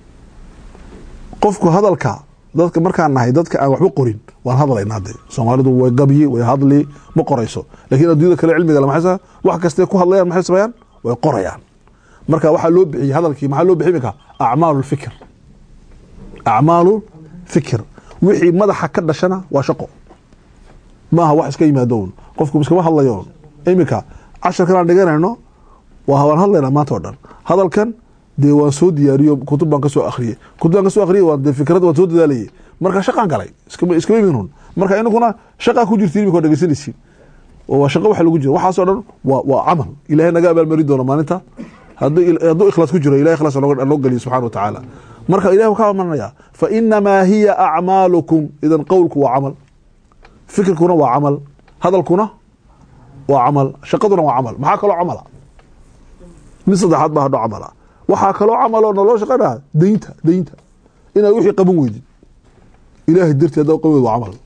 qofku hadalka dadka markaan nahay dadka aan waxba qorin waan hadlaynaa de soomaalidu way gabyi way hadli ma qorayso lakiin addunyada kale cilmiga maxay wax kastay ku hadlayaan maxay sameeyaan way qorayaan marka waxaa loo bixiyey hadalkii maxaa loo bixi imika acmaalu fikr acmaalu fikr wixii madaxa ka dhashana waa shaqo maaha wax iska yimaadoon qofku iskama hadlayoon iminka casharkan aan dhiganayno waan hadlaynaa maanta o dhan hadalkan dee waan soo diyaariyo kutub baan kasoo akriyey kutub baan kasoo akriyey waan dee fikrad waan soo dadaalayay marka shaqaan galay iskama iskama imin hun marka inaguna shaqaa ku jirtiin imika waa dhegeysanaysiin oo waa shaqo waxa lagu jiro waxaasoo dhan waa waa camal ilahay naga abaalmarin doono maalinta hadduu hadduu ikhlaas ku jiro ilahay ikhlaas loo geliyo subxana wa tacaala marka ilahi ka amanaya fa inamaa hiya acmaalukum idan qowlku waa camal fikirkuna waa camal hadalkuna waa camal shaqaduna waa camal maxaa kaloo camala mid saddexaad baa hadho camala waxaa kaloo camaloo naloo shaqaynaa daynta daynta inaad wixii qaban weydid ilaahay dartii haddaa qaban weyd waa camal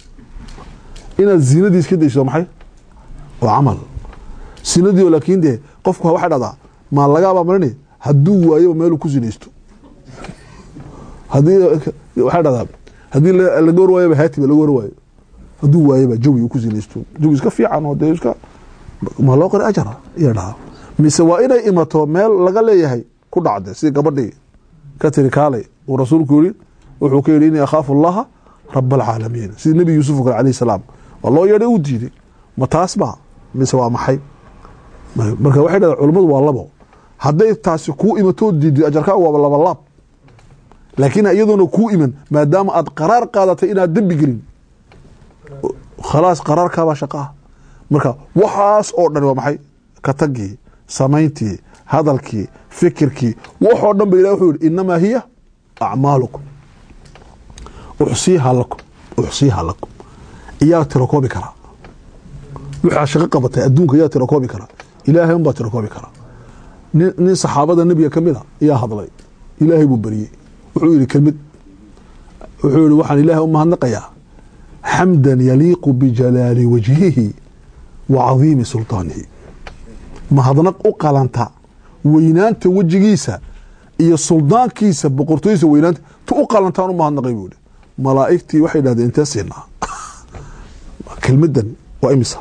inaad zinadii iska dayso maxay waa camal sinadii oo laakiin dee qofku waxay dhahdaa maa lagaabaa marini hadduu waayo meeluu ku sinaysto hadii waxay dhahdaa haddii laga war waayaba haatiba laga war waayo hadduu waayaba jawi uu ku sinaysto jawi iska fiican oo dee iska ma loo qori ajara iya dhahaa mise waa inay imato meel laga leeyahay ku dhacde sidii gabadhii ka tiri kaalay uu rasuulku yiri wuxuu ka yidhi inii akhaafu allaha rab alcaalamiin sidii nebi yuusuf o kale alayh salaam waa loo yeedhay uu diiday ma taas ba mise waa maxay marka waxay dhahdaa culummadu waa labo hadday taasi kuu imatoo diiday ajarkaa waaba laba laab laakiin iyadoona kuu iman maadaama aad qaraar qaadatay inaad dembi gelin khalaas qaraarkaabaa shaqaah marka waxaas oo dhan waa maxay ka tagii samayntii hadalkii fikirkii waxoo dhan ba ilah wuxuu yihi inamaa hiya acmaalukum uxsiiha lakum uxsiiha lakum iyaa tiro koobi karaa waxaa shaqo qabatay adduunka yaa tira koobi kara ilaahay unbaa tira koobi kara nin nin saxaabada nebiga ka mid a ayaa hadlay ilaahay buu beriyey wuxuu yidhi kelmid wuxuu yihi waxaan ilaahay u mahadnaqayaa xamdan yaliiqu bijalaali wajhihi wa cadiimi sulطaanihi mahadnaq u qalanta weynaanta wejigiisa iyo suldaankiisa boqortooydiisa weynaanta tu u qalantaan u mahadnaqay buu yihi malaa'igtii waxay dhahdeen intee siinaa kelmadan waa imisa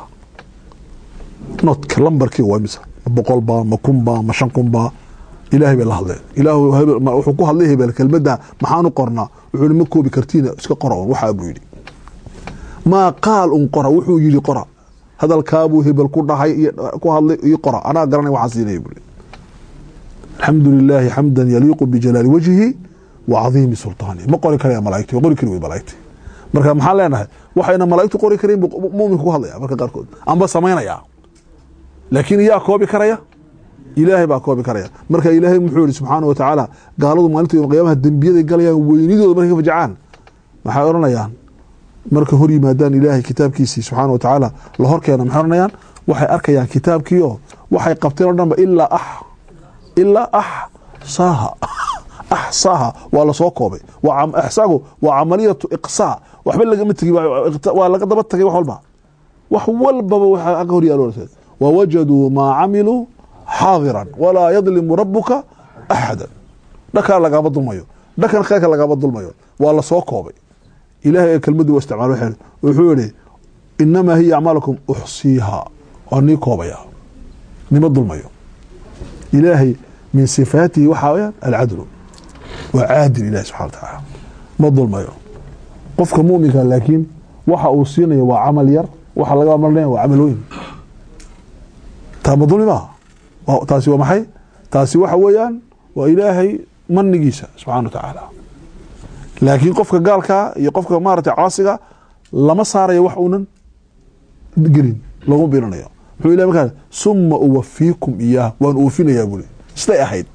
notka lambarkii waa imisa ma boqol baa ma kun baa ma shan kun baa ilaahay bay la hadleen ilaahu hebel ma- wuxuu ku hadlay hebel kelmadda maxaanu qornaa wuxuu yihi ma koobi kartiina iska qora un waxaa buu yidhi maa qaal un qora wuxuu yidhi qora hadalkaabuu hebel ku dhahay iyo ku hadlay iyo qora anaa garanay waxaan siinaya buu yidhi alxamdu lilaahi xamdan yaliiqu bijalaali wajhihi wa cadiimi sulطaanihi ma qori karaya malaigti qori kari wey malaigti marka maxaan leenahay waxayna malaigtu qori karayn buu muminku ku hadlaya marka qaarkood amba samaynaya laakiin yaa koobi karaya ilaahay baa koobi karaya marka ilaahay muxuu yihi subxaana wa tacaala gaaladu maalinta yom qiyaamaha dembiyaday galayaan weynidooda markay ka fajacaan maxay odhanayaan marka hor yimaadaan ilaahay kitaabkiisii subxaana wa tacaala la hor keena maxay odhanayaan waxay arkayaan kitaabkii oo waxay qabteen o dhanba ilaa ax ilaa axsaaha axsaaha waa lasoo koobay waa cam- axsaagu waa camaliyatu iqsaa waxba lagama tegi waa waa laga daba tagay wax walba wax walbaba waxaa ag hor yaalo wawajaduu maa camiluu xaadiran walaa yadlimu rabuka axada dhakaa lagama dulmayo dhakan kheyrka lagama dulmayo waa lasoo koobay ilahay ee kelmadii waa isticmaal waxay- wuxuu yihi inamaa hiya acmaalakum uxsiiha waa nii koobaya nima dulmayo ilaahay min sifaatihi waxaa weyaan alcadlu waa caadil ilahi subxana wa tacaala ma dulmayo qofka muminka laakiin waxa uu siinayo waa camal yar waxa laga marnaya waa camal weyn taa ma dulmi maaha Waa- taasi waa maxay taasi waxa weeyaan waa ilaahay manigiisa subxana wa tacaala laakiin qofka gaalkaa iyo qofka maaragtay caasiga lama saarayo wax uunan gelin laguma biirinayo muxuu ilahi markaa suma uwafiikum iyaah waan oofinayaa buli siday ahayd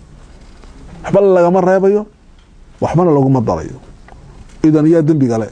waxba lagama reebayo waxbana laguma darayo idan yaa dembi gale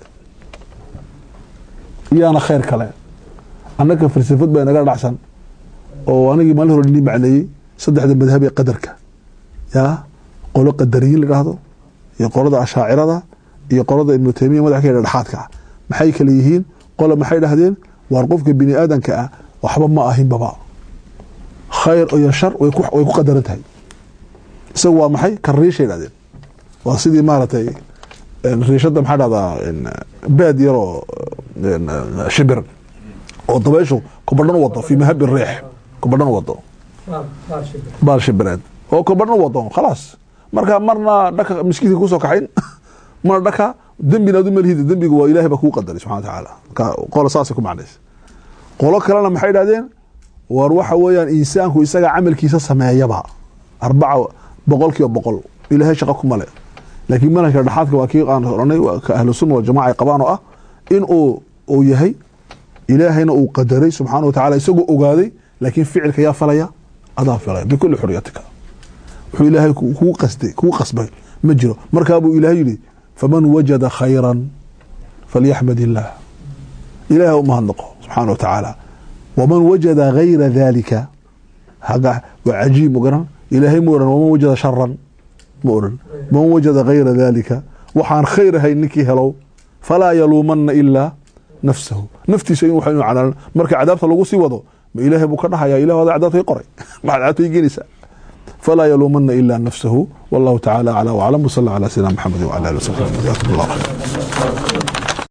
yaana khayr kale annaka falsafad baa inaga dhacsan oo anigii maalin hore nii macneeyey saddexda madhab ee qadarka yaa qolo qadariyiin la dhahdo iyo qolada ashaacirada iyo qolada ibnu taymiya madax ka dhexaadka ah maxay kale yihiin qola maxay dhahdeen waar qofka bini aadanka ah waxba ma ahinbaba khayr iyo shar way ku way ku qadaran tahay isagu waa maxay kariishay dhahdeen waa sidii maaragtay een, riishada maxaa dhahdaa een, baad yaroo een, shibir oo dabayshu kubadhan u wado fi mahabi riix kubadhan u wado baal shibireed oo kubadhan u wado khalaas marka marna dhaka miskiinka kusoo kaxayn marna dhaka dembina adu malhida dembiga waa ilahay baa kuu qadaray subxana wa tacaala marka qola saasay ku macnaysa qolo kalena maxay dhahdeen war waxa weeyaan insaanku isaga camalkiisa sameeyaba arbaca boqol kiiba boqol ilaahay shaqo kuma le laakiin manhajka dhexaadka waa kii aan oranay waa ka ahlu sunna waljamaca ay qabaan oo ah in uu uu yahay ilaahayna uu qadaray subxaana wa tacaala isagoo ogaaday laakiin ficilka yaa falaya adaa falaya bikuli xuriyatika wuxuu ilaahay ku- kugu qasday kugu qasbay ma jiro markaa buu ilaahay yidhi faman wajada khayran falyaxmad illaah ilaahay u mahadnaqo subxaana wa tacaala waman wajada gayra dalika haga waa cajiib ma garan ilaahay ma oran waman wajada sharan ma oran man wajada gayra dalika waxaan khayr ahayn ninkii helow falaa yaluumana ilaa nafsahu naftiisa in waxa inuu canaanan marka cadaabta lagu sii wado ma ilaahay buu ka dhahaya ilah adaa cadaabta i qoray maxaad cadaabta i geenaysaa falaa yaluumana ilaa nafsahu wallahu tacaala aclaa waclam wasala calaa sayidina maxamedi wacala ali wasaxbi jazakum allah khayr